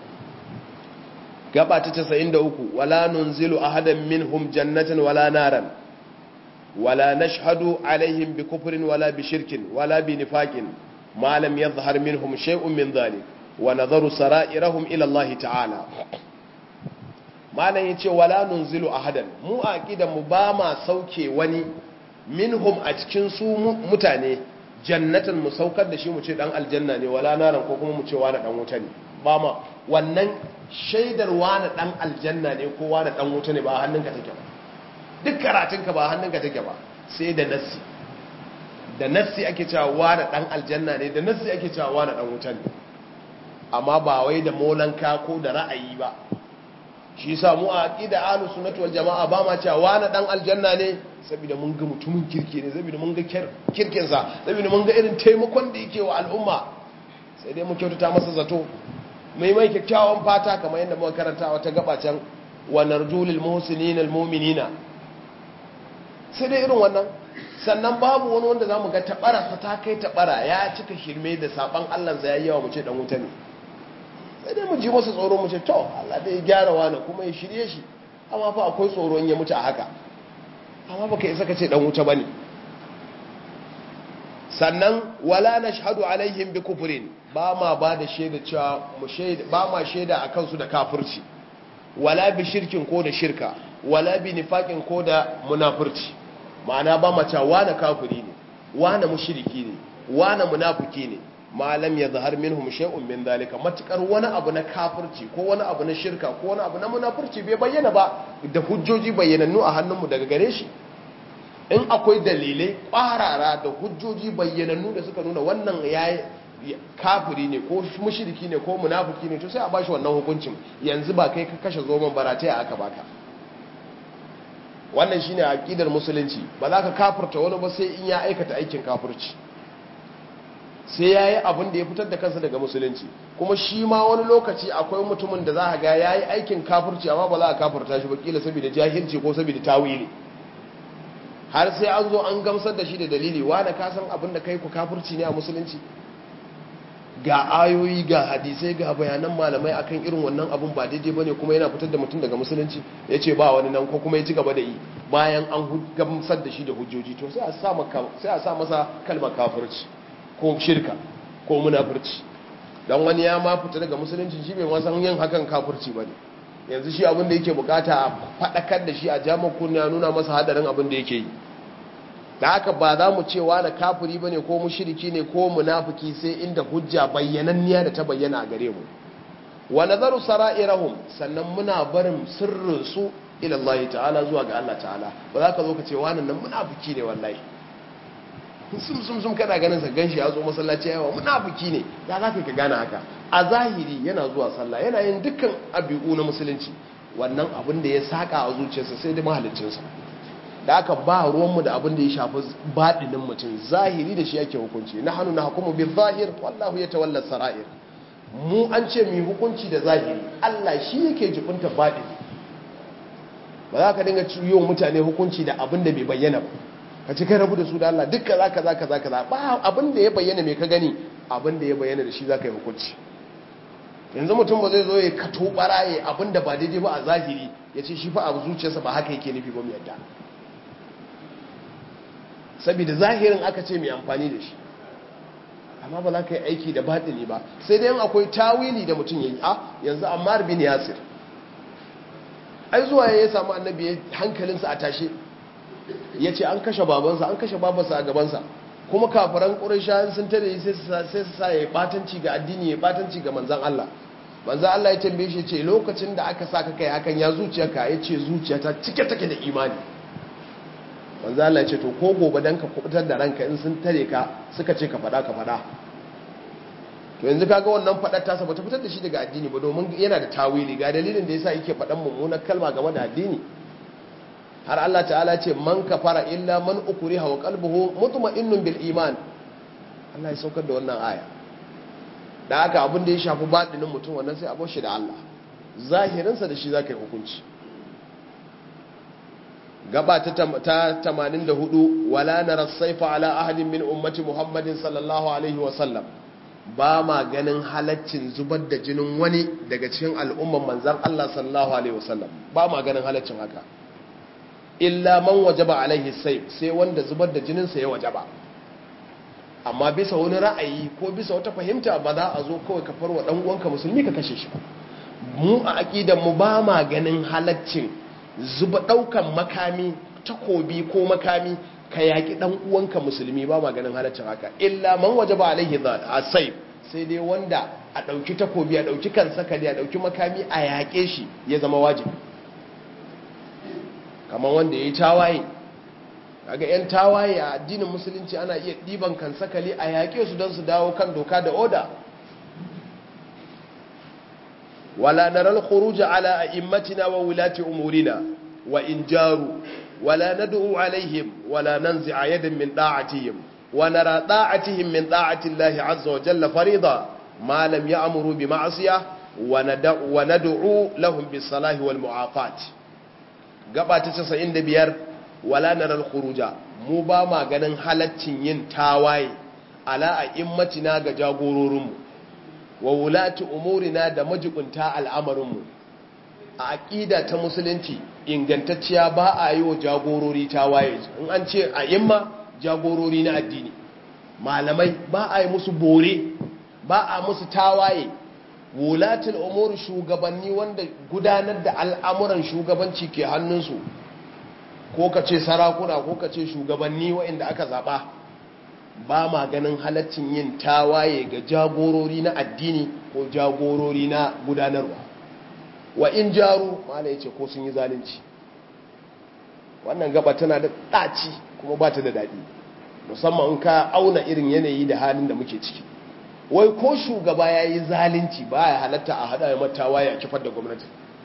gaba ta 93 wala nunzilu ahadan minhum jannatan wala naran wala nashhadu alaihim bi kufrin wala bi shirkin wala bi nifaqin ma lam yadhhar minhum shay'un min dhalik wa nadharu sara'irahum ila Allah ta'ala malan yace wala nunzilu ahadan mu aqidan mu ba ma sauke wani minhum a cikin su mutane jannatan mu saukar da shi mu ce dan aljanna ne wala naran ko kuma mu ce wani dan wuta ne ba ma wannan shaidar wani dan aljanna ne ko wani dan wuta ne ba hannunka take ba duk karatunka ba hannunka take ba sai da nassi da nassi ake cewa wani dan aljanna ne da nassi ake cewa wani dan wuta ne amma ba wai da molanka ko da ra'ayi ba shi yasa mu a aqida ahlus sunnati wal jamaa ba ma cewa wani dan aljanna ne saboda mun ga mutumin kirki ne saboda mun ga kirkin sa saboda mun ga irin taimakon da yake wa al'umma sai dai mu kyautata masa zato mai mai kyakkyawan fata kamar yadda muka karanta wata gaba can wa narjulil muhsinina al mu'minina sai dai irin wannan sannan babu wani wanda zamu ga tabara ta kai tabara ya cika shirme da saban Allah sa yayi yawa mu ce dan wuta ne sai dai mu ji masa tsoro mu ce to Allah dai ya gyara wani kuma ya shirye shi amma fa akwai tsoro in ya mutu a haka amma baka isa ka ce dan wuta bane sannan wala nashhadu alaihim bi kufrin ba ma ba da shaida cewa mu shaida ba ma shaida akan su da kafirci wala bi shirkin ko da shirka wala bi nifaqin ko da munafurci ma'ana ba ma cewa wani kafiri ne wani mushriki ne wani munafiki ne malam ya zahar minhum shay'un min dalika matukar wani abu na kafirci ko wani abu na shirka ko wani abu na munafurci bai bayyana ba da hujjoji bayyanannu a hannunmu daga gare shi in akwai dalilai kwarara da hujjoji bayyanannu da suka nuna wannan yayi kafiri ne ko mushriki ne ko munafiki ne to sai a bashi wannan hukuncin yanzu ba kai ka kashe zoman baratai aka baka wannan shine aqidar musulunci ba za ka kafirta wani ba sai in ya aikata aikin kafirci sai ya yi abin da ya fitar da kansa daga musulunci kuma shi ma wani lokaci akwai mutumin da za a ga ya yi aikin kafirci amma ba za a kafirta shi bakila saboda jahilci ko saboda tawili har sai an zo an gamsar da shi da dalili wane ka san abin da kai ku kafirci ne a musulunci ga ayoyi ga hadisai ga bayanan malamai akan irin wannan abun ba daidai bane kuma yana fitar da mutum daga musulunci ya ce ba wani nan ko kuma ya ci gaba da yi bayan an gamsar da shi da hujjoji to sai a sa masa kalmar kafirci ko shirka ko munafurci dan wani ya ma fita daga musulunci shi bai ma san yin hakan kafirci bane yanzu shi abin da yake bukata a fadakar da shi a jami'a kunna nuna masa hadarin abin da yake yi da haka ba za mu cewa da kafiri bane ko mushriki ne ko munafiki sai inda hujja bayyananniya da ta bayyana a gare mu wa nazaru sara'irahum sannan muna barin sirrin su ila Allah ta'ala zuwa ga Allah ta'ala ba za ka zo ka ce wannan nan munafiki ne wallahi sum sum sum kana ganin sa ganshi ya zo masallaci yawa munafiki ne ya za ka gane haka a zahiri yana zuwa sallah yana yin dukkan abi'u na musulunci wannan abin da ya saka a zuciyarsa sai da mahaliccinsa da aka ba ruwanmu da abin da ya shafi baɗinin mutum zahiri da shi yake hukunci na hannu na hukumu bin zahir wallahu ya tawallar sara'ir mu an ce mai hukunci da zahiri allah shi yake jibinta baɗini ba za ka dinga yiwu mutane hukunci da abin da bai bayyana ba ka ci kai rabu da su da allah dukka za ka za ka za ka za ba abin da ya bayyana mai ka gani abin da ya bayyana da shi za ka yi hukunci yanzu mutum ba zai zo ya kato baraye abin da ba daidai ba a zahiri ya ce shi fa abu zuciyarsa ba haka yake nufi ba mu yadda saboda zahirin aka ce mai amfani da shi amma ba za ka yi aiki da baɗini ba sai dai akwai tawili da mutum ya yi a yanzu ammar bin yasir ai zuwa ya samu annabi ya hankalinsa a tashe ya ce an kashe babansa an kashe babansa a gabansa kuma kafiran ƙurashayen sun tare sai su sa ya batanci ga addini ya batanci ga manzan Allah manzan Allah ya tambaye shi ce lokacin da aka sa ka kai hakan ya zuciyarka ya ce zuciyata cike take da imani manzan Allah ya ce to ko gobe dan ka kubutar da ranka in sun tare ka suka ce ka faɗa ka faɗa to yanzu kaga wannan faɗar tasa bata fitar da shi daga addini ba domin yana da tawili ga dalilin da yasa yake faɗan mummunar kalma game da addini har Allah ta'ala ce man kafara illa man ukriha wa qalbuhu mutma'innun bil iman Allah ya saukar da wannan aya da haka abin da ya shafi batinin mutum wannan sai a shi da Allah zahirinsa da shi zaka yi hukunci gaba ta 84 wala nara saifa ala ahadin min ummati muhammadin sallallahu alaihi wa sallam ba ma ganin halaccin zubar da jinin wani daga cikin al'umman manzan Allah sallallahu alaihi wa sallam ba ma ganin halaccin haka illa man wajaba alaihi sai sai wanda zubar da jininsa ya wajaba amma bisa wani ra'ayi ko bisa wata fahimta ba za a zo kawai ka farwa dan uwanka musulmi ka kashe shi mu a aqidan mu ba ma ganin halaccin zuba daukan makami takobi ko makami ka yaki dan uwanka musulmi ba ma ganin halaccin haka illa man wajaba alaihi sai sai dai wanda a dauki takobi a dauki kan sakali a dauki makami a yake shi ya zama wajibi kamar wanda ya yi tawaye kaga 'yan tawaye a addinin musulunci ana iya ɗiban kan sakali a yaƙe su don su dawo kan doka da oda wala naral khuruja ala a'immatina wa wulati umurina wa in jaru wala nad'u alaihim wala nanzi'a yadan min da'atihim wa nara da'atihim min da'ati Allah azza wa jalla farida ma lam ya'muru bi ma'siyah wa nad'u lahum bis salahi wal mu'afat gaba ta casa'in da biyar wala naral khuruja mu ba ma ganin halaccin yin tawaye ala a immatina ga jagororinmu wa wulati umurina da majibunta al'amarinmu a aƙida ta musulunci ingantacciya ba a yi wa jagorori tawaye in an ce a imma jagorori na addini malamai ba a yi musu bore ba a musu tawaye wulatul umur shugabanni wanda gudanar da al'amuran shugabanci ke hannunsu ko ka ce sarakuna ko ka ce shugabanni waɗanda aka zaɓa ba ma ganin halaccin yin tawaye ga jagorori na addini ko jagorori na gudanarwa wa in jaru mala ya ce ko sun yi zalunci wannan gaba tana da ɗaci kuma ba ta da daɗi musamman in ka auna irin yanayi da halin da muke ciki wai ko shugaba ya yi zalunci ba ya halatta a haɗa matawa ya kifar da gwamnati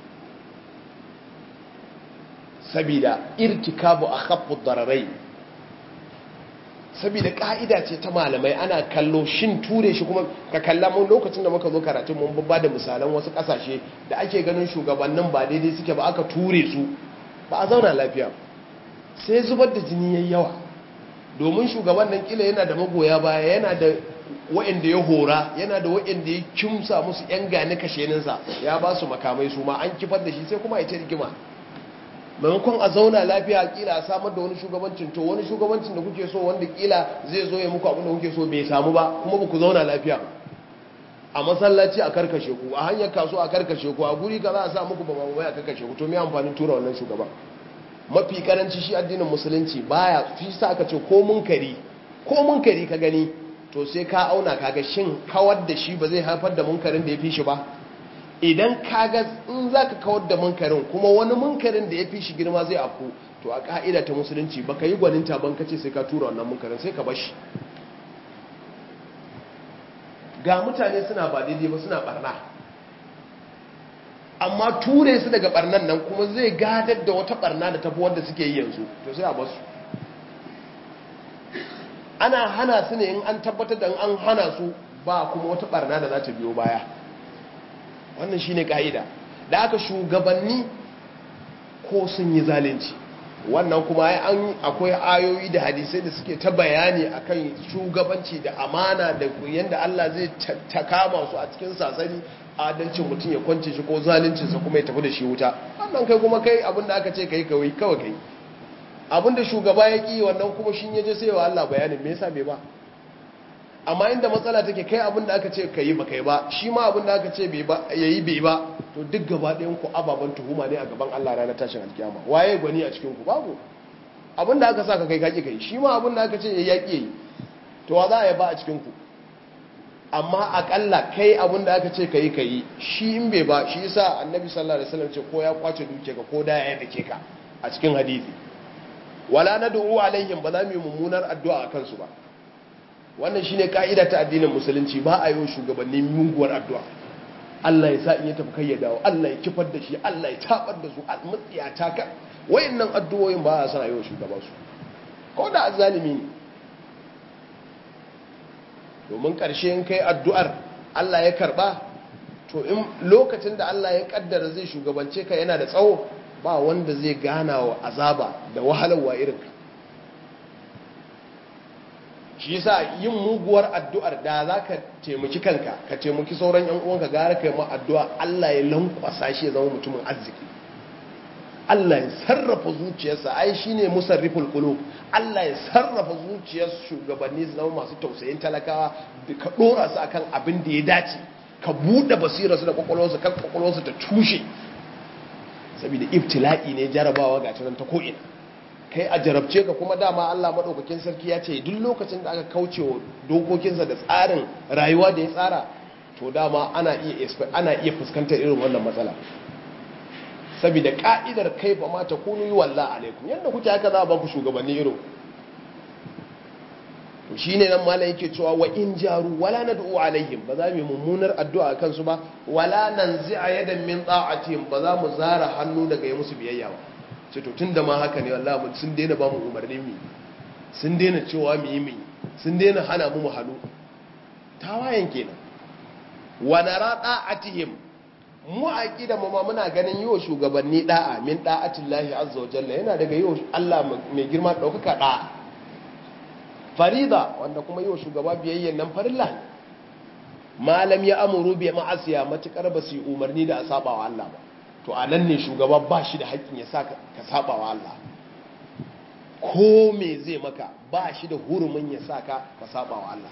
sabida irtikabu a haɓɓu dararai sabida ƙa'ida ce ta malamai ana kallo shin ture shi kuma ka kalla mun lokacin da muka zo karatun mun ba da misalan wasu ƙasashe da ake ganin shugabannin ba daidai suke ba aka ture su ba a zauna lafiya sai zubar da jini yayi yawa domin shugaban nan kila yana da magoya baya yana da wa'inda ya hora yana da wa'inda ya kimsa musu yan gane kasheninsa ya ba su makamai su ma an kifar da shi sai kuma ya ce rigima maimakon a zauna lafiya kila a samar da wani shugabancin to wani shugabancin da kuke so wanda kila zai zo ya muku abin da kuke so bai samu ba kuma ba ku zauna lafiya a masallaci a karkashe ku a hanyar kaso a karkashe ku a guri ka za a sa muku ba mamaye a karkashe ku to me amfanin tura wannan shugaban mafi karanci shi addinin musulunci baya fi sa aka ce ko munkari ko munkari ka gani to sai ka auna kaga shin kawar da shi ba zai haifar da munkarin da ya fi shi ba idan kaga in zaka kawar da munkarin kuma wani munkarin da ya fi shi girma zai afku to a ka'ida ta musulunci baka yi gwaninta ban kace sai ka tura wannan munkarin sai ka bashi ga mutane suna ba daidai ba suna barna amma ture su daga barnan nan kuma zai gadar da wata barna da tafi wanda suke yi yanzu to sai a basu ana hana su ne in an tabbatar da an hana su ba kuma wata barna da za ta biyo baya wannan shine ka'ida da aka shugabanni ko sun yi zalunci wannan kuma an akwai ayoyi da hadisai da suke ta bayani akan shugabanci da amana da yadda Allah zai ta kama su a cikin sasari adalcin mutum ya kwance shi ko zaluncinsa kuma ya tafi da shi wuta wannan kai kuma kai abinda aka ce kai kawai kawai kai abinda shugaba ya ki wannan kuma shi ya je sai wa Allah bayanin me yasa bai ba amma inda matsala take kai abinda aka ce kai ba kai ba shi ma abinda aka ce bai ba yayi bai ba to duk gaba ɗayan ku ababan tuhuma ne a gaban Allah ranar tashin alkiyama waye gwani a cikin ku babu abinda aka saka kai kaki kai shi ma abinda aka ce yayi yaki yayi to wa za a yi ba a cikin ku amma akalla kai abinda aka ce kai kai shi in bai ba shi yasa annabi sallallahu alaihi wasallam ce ko ya kwace duke ka ko da ya dake ka a cikin hadisi wala nad'u alaihim ba za mu yi mummunar addu'a akan su ba wannan shine kaida ta addinin musulunci ba a yi shugabanni muguwar addu'a Allah ya sa in ya tafi kai ya dawo Allah ya kifar da shi Allah ya tabar da su almutsiyata ka wayannan addu'o'in ba a sa yi shugaba su ko da azzalimi ne domin ƙarshe in kai addu'ar Allah ya karɓa to in lokacin da Allah ya ƙaddara zai shugabance ka yana da tsawo ba wanda zai gana wa azaba da wahalarwa irin ka shi yasa yin muguwar addu'ar da za ka taimaki kanka ka taimaki sauran yan uwanka gara kai ma addu'a Allah ya lankwasa shi ya zama mutumin arziki Allah ya sarrafa zuciyarsa ai shine musarriful qulub Allah ya sarrafa zuciyar shugabanni su zama masu tausayin talakawa da ka dora su akan abin da ya dace ka bude basira su da kwakwalwarsu kan kwakwalwarsu ta tushe saboda ibtila'i ne jarabawa ga nan ta ko'ina kai a jarabce ka kuma dama Allah madaukakin sarki ya ce duk lokacin da aka kauce wa dokokinsa da tsarin rayuwa da ya tsara to dama ana iya ana iya fuskantar irin wannan matsala saboda ka'idar kai ba ma ta kunu yi wallah alaikum yadda kuke haka za a ba ku shugabanni irin to shi ne nan malam yake cewa wa in jaru wala na du'u alaihim ba za mu yi mummunar addu'a a kansu ba wala nan zai a yadan min ta'atihim ba za mu zara hannu daga yi musu biyayya ba ce to tun da ma haka ne wallah mun sun daina ba mu umarni mu sun daina cewa mu yi mu sun daina hana mu mu hannu tawayen kenan wa nara ta'atihim mu a ƙida mu ma muna ganin yi wa shugabanni da'a min da'atin lahi azza wa jalla yana daga yi wa Allah mai girma ɗaukaka da'a farida wanda kuma yi wa shugaba biyayyen nan farilla ne malam ya amuru bi ma'asiya matukar ba su yi umarni da a saba wa Allah ba to a nan ne shugaba ba shi da haƙƙin ya sa ka saba wa Allah ko me zai maka ba shi da hurumin ya sa ka ka saba wa Allah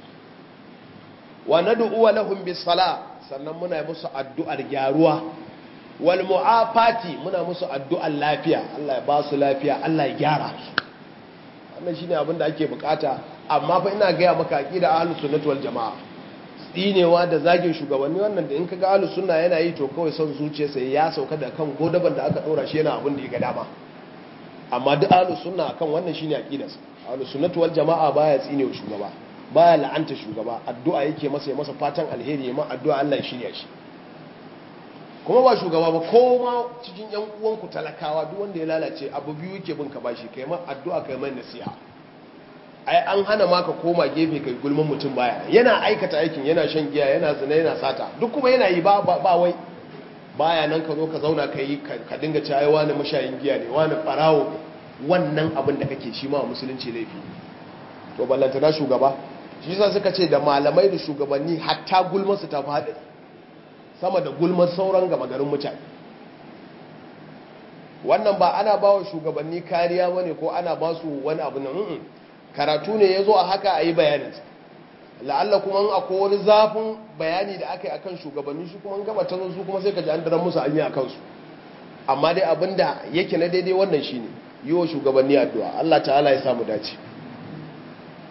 wa nad'u lahum bis sala sannan muna musu addu'ar gyaruwa wal mu'afati muna musu addu'ar lafiya Allah ya ba su lafiya Allah ya gyara su wannan shine abin da ake bukata amma fa ina gaya maka aqida ahlus sunnati wal jamaa tsinewa da zagin shugabanni wannan da in kaga ahlus sunna yana yi to kawai son zuciyarsa ya sauka da kan godaban da aka dora shi yana abin da ya ga dama amma duk ahlus sunna akan wannan shine aqidarsa ahlus sunnati wal jamaa baya tsinewa shugaba baya la'anta shugaba addu'a yake masa ya masa fatan alheri ya ma addu'a Allah ya shirya shi kuma ba shugaba ba ko ma cikin yan uwanku talakawa duk wanda ya lalace abu biyu yake bin ka bashi kai ma addu'a kai mai nasiha ai an hana ma ka koma gefe kai gulman mutum baya yana aikata aikin yana shan giya yana zina yana sata duk kuma yana yi ba ba wai baya nan ka zo ka zauna ka yi ka dinga cewa wani mashayin giya ne wani farawo wannan abin da kake shi ma musulunci laifi to ballantana shugaba shi sa suka ce da malamai da shugabanni hatta gulmar su ta faɗi sama da gulmar sauran gama garin mutane wannan ba ana ba wa shugabanni kariya ba ne ko ana ba su wani abu nan karatu ne ya zo a haka a yi bayaninsa la'alla kuma akwai wani zafin bayani da aka yi akan shugabanni shi kuma gaba ta su kuma sai ka ji an daren musu an yi a kansu amma dai abin da yake na daidai wannan shine yi wa shugabanni addu'a Allah ta'ala ya samu dace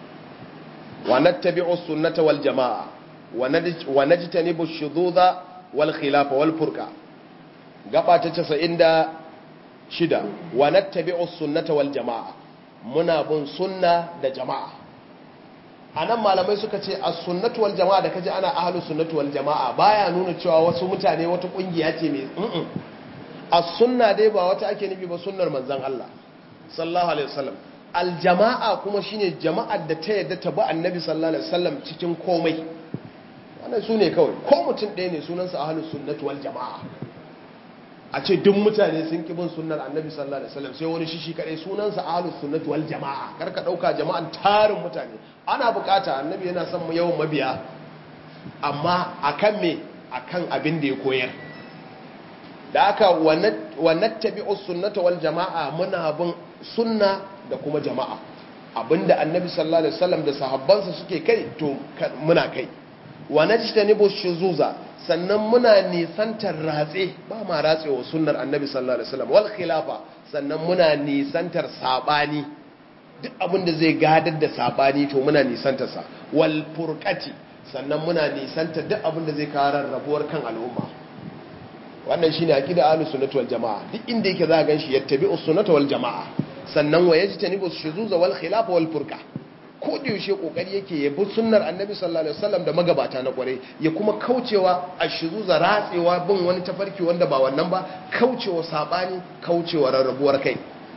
ونتبع السنة والجماعة ونجتنب الشذوذ wal khilafa wal furqa gaba ta 96 wa nattabi'u sunnata wal jamaa muna bin sunna da jama'a anan malamai suka ce as-sunnatu wal jamaa da kaji ana ahlus sunnatu wal jamaa baya nuna cewa wasu mutane wata kungiya ce mai as-sunna dai ba wata ake nufi ba sunnar manzon Allah sallallahu alaihi wasallam al-jama'a kuma shine jama'ar da ta yadda ta bi annabi sallallahu alaihi wasallam cikin komai wannan sune kawai ko mutum ɗaya ne sunansa ahlus sunnati wal jama'a a ce duk mutane sun ki bin sunnar annabi sallallahu alaihi wasallam sai wani shishi kadai sunansa ahlus sunnati wal jama'a karka dauka jama'an tarin mutane ana bukata annabi yana son mu yawan mabiya amma akan me akan abin da ya koyar da aka wannan tabi'u sunnata wal jama'a muna bin sunna da kuma jama'a abinda annabi sallallahu alaihi wasallam da sahabbansa suke kai to muna kai wa najtanibu shuzuza sannan muna nisantar ratse ba ma ratsewa sunnar annabi sallallahu alaihi wasallam wal khilafa sannan muna nisantar sabani duk abinda zai gadar da sabani to muna nisantar sa wal furqati sannan muna nisantar duk abinda zai karar rabuwar kan al'umma wannan shine aqida ahlus sunnati wal jamaa duk inda yake za ga shi yattabi'u sunnata wal jamaa sannan wa yajtanibu shuzuza wal khilaf wal furqa ko da yaushe kokari yake ya bi sunnar annabi sallallahu alaihi wasallam da magabata na kware ya kuma kaucewa ashuzuza ratsewa bin wani tafarki wanda ba wannan ba kaucewa sabani kaucewa rarrabuwar kai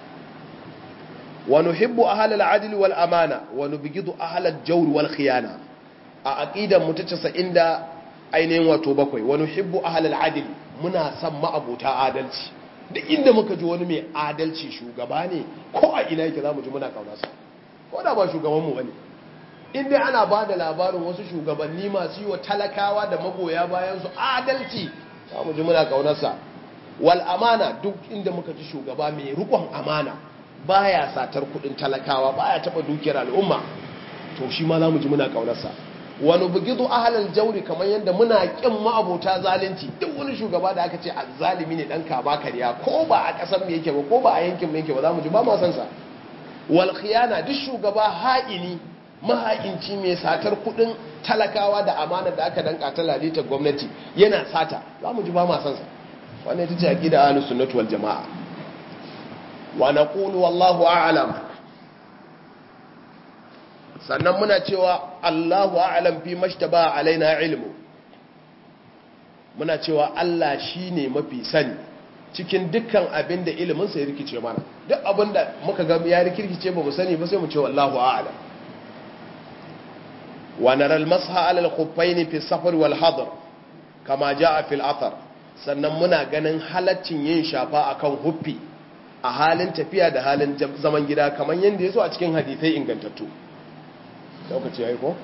wa nuhibbu ahlal adl wal amana wa nubghidu ahlal jawr wal khiyana a aqidan mu ta 90 da ainihin wato bakwai wa nuhibbu ahlal adl muna son ma'abuta adalci duk inda muka ji wani mai adalci shugaba ne ko a ina yake za mu ji muna kaunarsa ko da ba shugabanmu ba ne inda ana ba da labarin wasu shugabanni masu yi wa talakawa da magoya bayan su adalci za mu ji muna kaunarsa wal amana duk inda muka ji shugaba mai rikon amana baya satar kudin talakawa baya taba dukiyar al'umma to shi ma za mu ji muna kaunarsa wani bugidu ahalal jauri kamar yadda muna kin ma'abota zalunci duk wani shugaba da aka ce azzalimi ne dan kaba kariya ko ba a kasan mu yake ba ko ba a yankin mu yake ba zamu ji ba ma san sa wal khiyana duk shugaba ha'ini maha'inci mai satar kudin talakawa da amana da aka danka ta lalita gwamnati yana sata zamu ji ba ma san sa wannan ita ce aqida ahlus sunnah wal jamaa wa naqulu wallahu a'lam sannan muna cewa Allahu a'lam fi mashtaba alaina ilmu muna cewa Allah shine mafi sani cikin dukkan abin da ilimin sa ya rikice mana duk abin da muka ga ya rikirkice ba mu sani ba sai mu ce wallahu a'lam wa nara al-masha ala al-khuffayn fi safar wal hadr kama jaa fi al-athar sannan muna ganin halaccin yin shafa akan huffi a halin tafiya da halin zaman gida kamar yadda yazo a cikin hadisai ingantattu lokaci ya yi ko?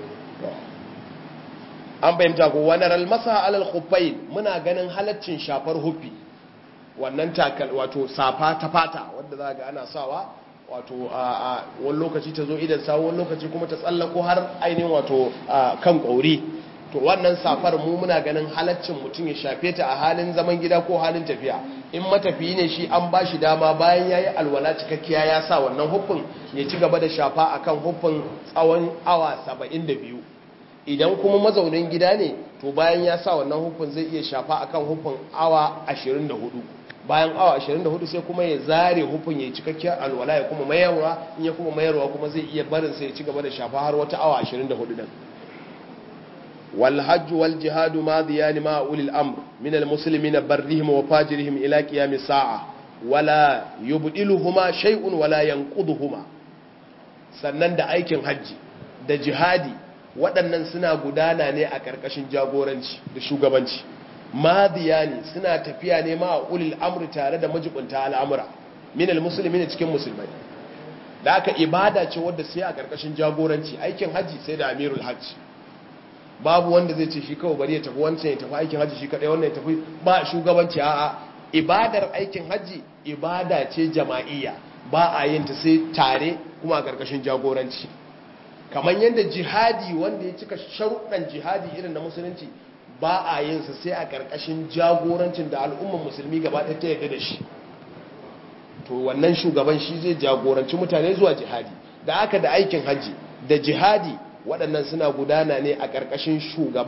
an fahimta ko wani ralmasa alal khuffain muna ganin halaccin shafar huffi wannan takal wato safa ta fata wadda za ga ana sawa wato a wani lokaci ta zo idan sa wani lokaci kuma ta tsallako har ainihin wato kan ƙauri to wannan safar mu muna ganin halaccin mutum ya shafe ta a halin zaman gida ko halin tafiya in matafiyi ne shi an ba shi dama bayan ya yi alwala cikakkiya ya sa wannan huffin ya ci gaba da shafa a kan huffin tsawon awa 72 idan kuma mazaunin gida ne to bayan ya sa wannan huffin zai iya shafa a kan huffin awa 24 bayan awa 24 sai kuma ya zare huffin ya yi cikakkiyar alwala ya kuma mayarwa in ya kuma mayarwa kuma zai iya barin sai ya ci gaba da shafa har wata awa 24 din والحج والجهاد ماضيان مع أولي الأمر من المسلمين برهم وفاجرهم إلى قيام الساعة ولا يبدلهما شيء ولا ينقضهما sannan da aikin hajji da jihadi waɗannan suna gudana ne a ƙarƙashin jagoranci da shugabanci madiya ne suna tafiya ne ma ulil amri tare da majibunta al'amura minal musulmi ne cikin musulmai da aka ibada ce wadda sai a ƙarƙashin jagoranci aikin hajji sai da amirul hajji babu wanda zai ce shi kawai bari ya tafi wancan ya tafi aikin hajji shi kadai wannan ya tafi ba shugabanci a'a ibadar aikin hajji ibada ce jama'iyya ba a yin ta sai tare kuma a ƙarƙashin jagoranci kamar yadda jihadi wanda ya cika sharuɗan jihadi irin na musulunci ba a yin sa sai a ƙarƙashin jagorancin da al'umman musulmi gaba ɗaya ta yarda da shi to wannan shugaban shi zai jagoranci mutane zuwa jihadi da aka da aikin hajji da jihadi waɗannan suna gudana ne a ƙarƙashin shugaba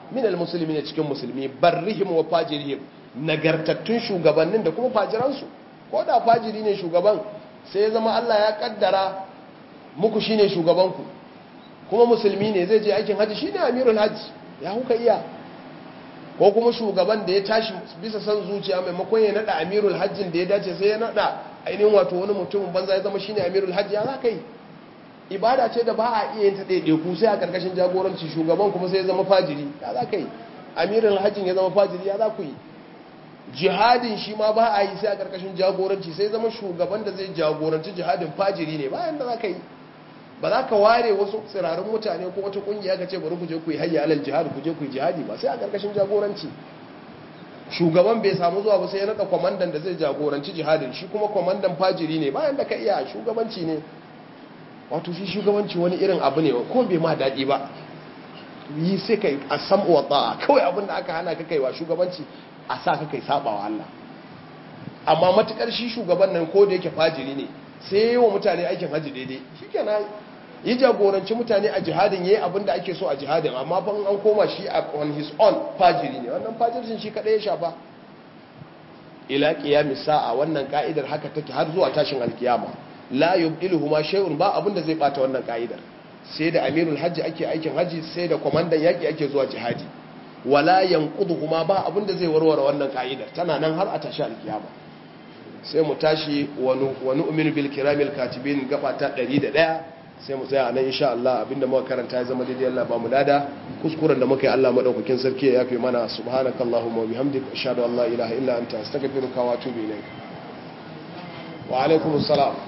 min almuslimin cikin musulmi barrihim wa fajirihim nagartattun shugabannin da kuma fajiransu ko da fajiri ne shugaban sai ya zama Allah ya kaddara muku shine shugabanku kuma musulmi ne zai je aikin haji shine amirul hajji ya huka iya ko kuma shugaban da ya tashi bisa san zuciya maimakon ya nada amirul hajjin da ya dace sai ya nada ainihin wato wani mutumin banza ya zama shine amirul hajji ya za ka yi ibada ce da ba a iya yin ta ɗaiɗaiku sai a ƙarƙashin jagoranci shugaban kuma sai ya zama fajiri ya za ka yi amirul hajjin ya zama fajiri ya za ku yi jihadin shi ma ba a yi sai a ƙarƙashin jagoranci sai zama shugaban da zai jagoranci jihadin fajiri ne bayan da za ka yi ba za ka ware wasu tsirarin mutane ko wata kungiya ka ce bari ku je ku yi hayya alal jihad ku je ku yi jihadi ba sai a karkashin jagoranci shugaban bai samu zuwa ba sai ya nada kwamandan da zai jagoranci jihadin shi kuma kwamandan fajiri ne bayan da ka iya shugabanci ne wato shi shugabanci wani irin abu ne ko bai ma daɗi ba yi sai kai a sam'u wa ta'a kawai abin da aka hana ka kai wa shugabanci a sa ka kai saba wa Allah amma matukar shi shugaban nan ko da yake fajiri ne sai yi wa mutane aikin haji daidai shi kenan yi jagoranci mutane a jihadin ya yi abin da ake so a jihadin amma fa an koma shi on his own fajiri ne wannan fajircin shi kaɗai ya shafa ila qiyami sa'a wannan ka'idar haka take har zuwa tashin alkiyama la yubdiluhu ma shay'un ba abin da zai bata wannan ka'idar sai da amirul hajji ake aikin haji sai da kwamandan yaki ake zuwa jihadi wala yanquduhuma ba abin da zai warware wannan ka'idar tana nan har a tashi alkiyama sai mu tashi wani umini bil kiramil katibin gaba ta 101 sai mu tsaya nan insha Allah abinda muka karanta ya zama daidai Allah ba mu lada kuskuren da muka yi Allah madaukakin sarki ya yafe mana subhanakallahumma wa bihamdika ashhadu an la ilaha illa anta astaghfiruka wa atubu ilaik wa alaikumus salam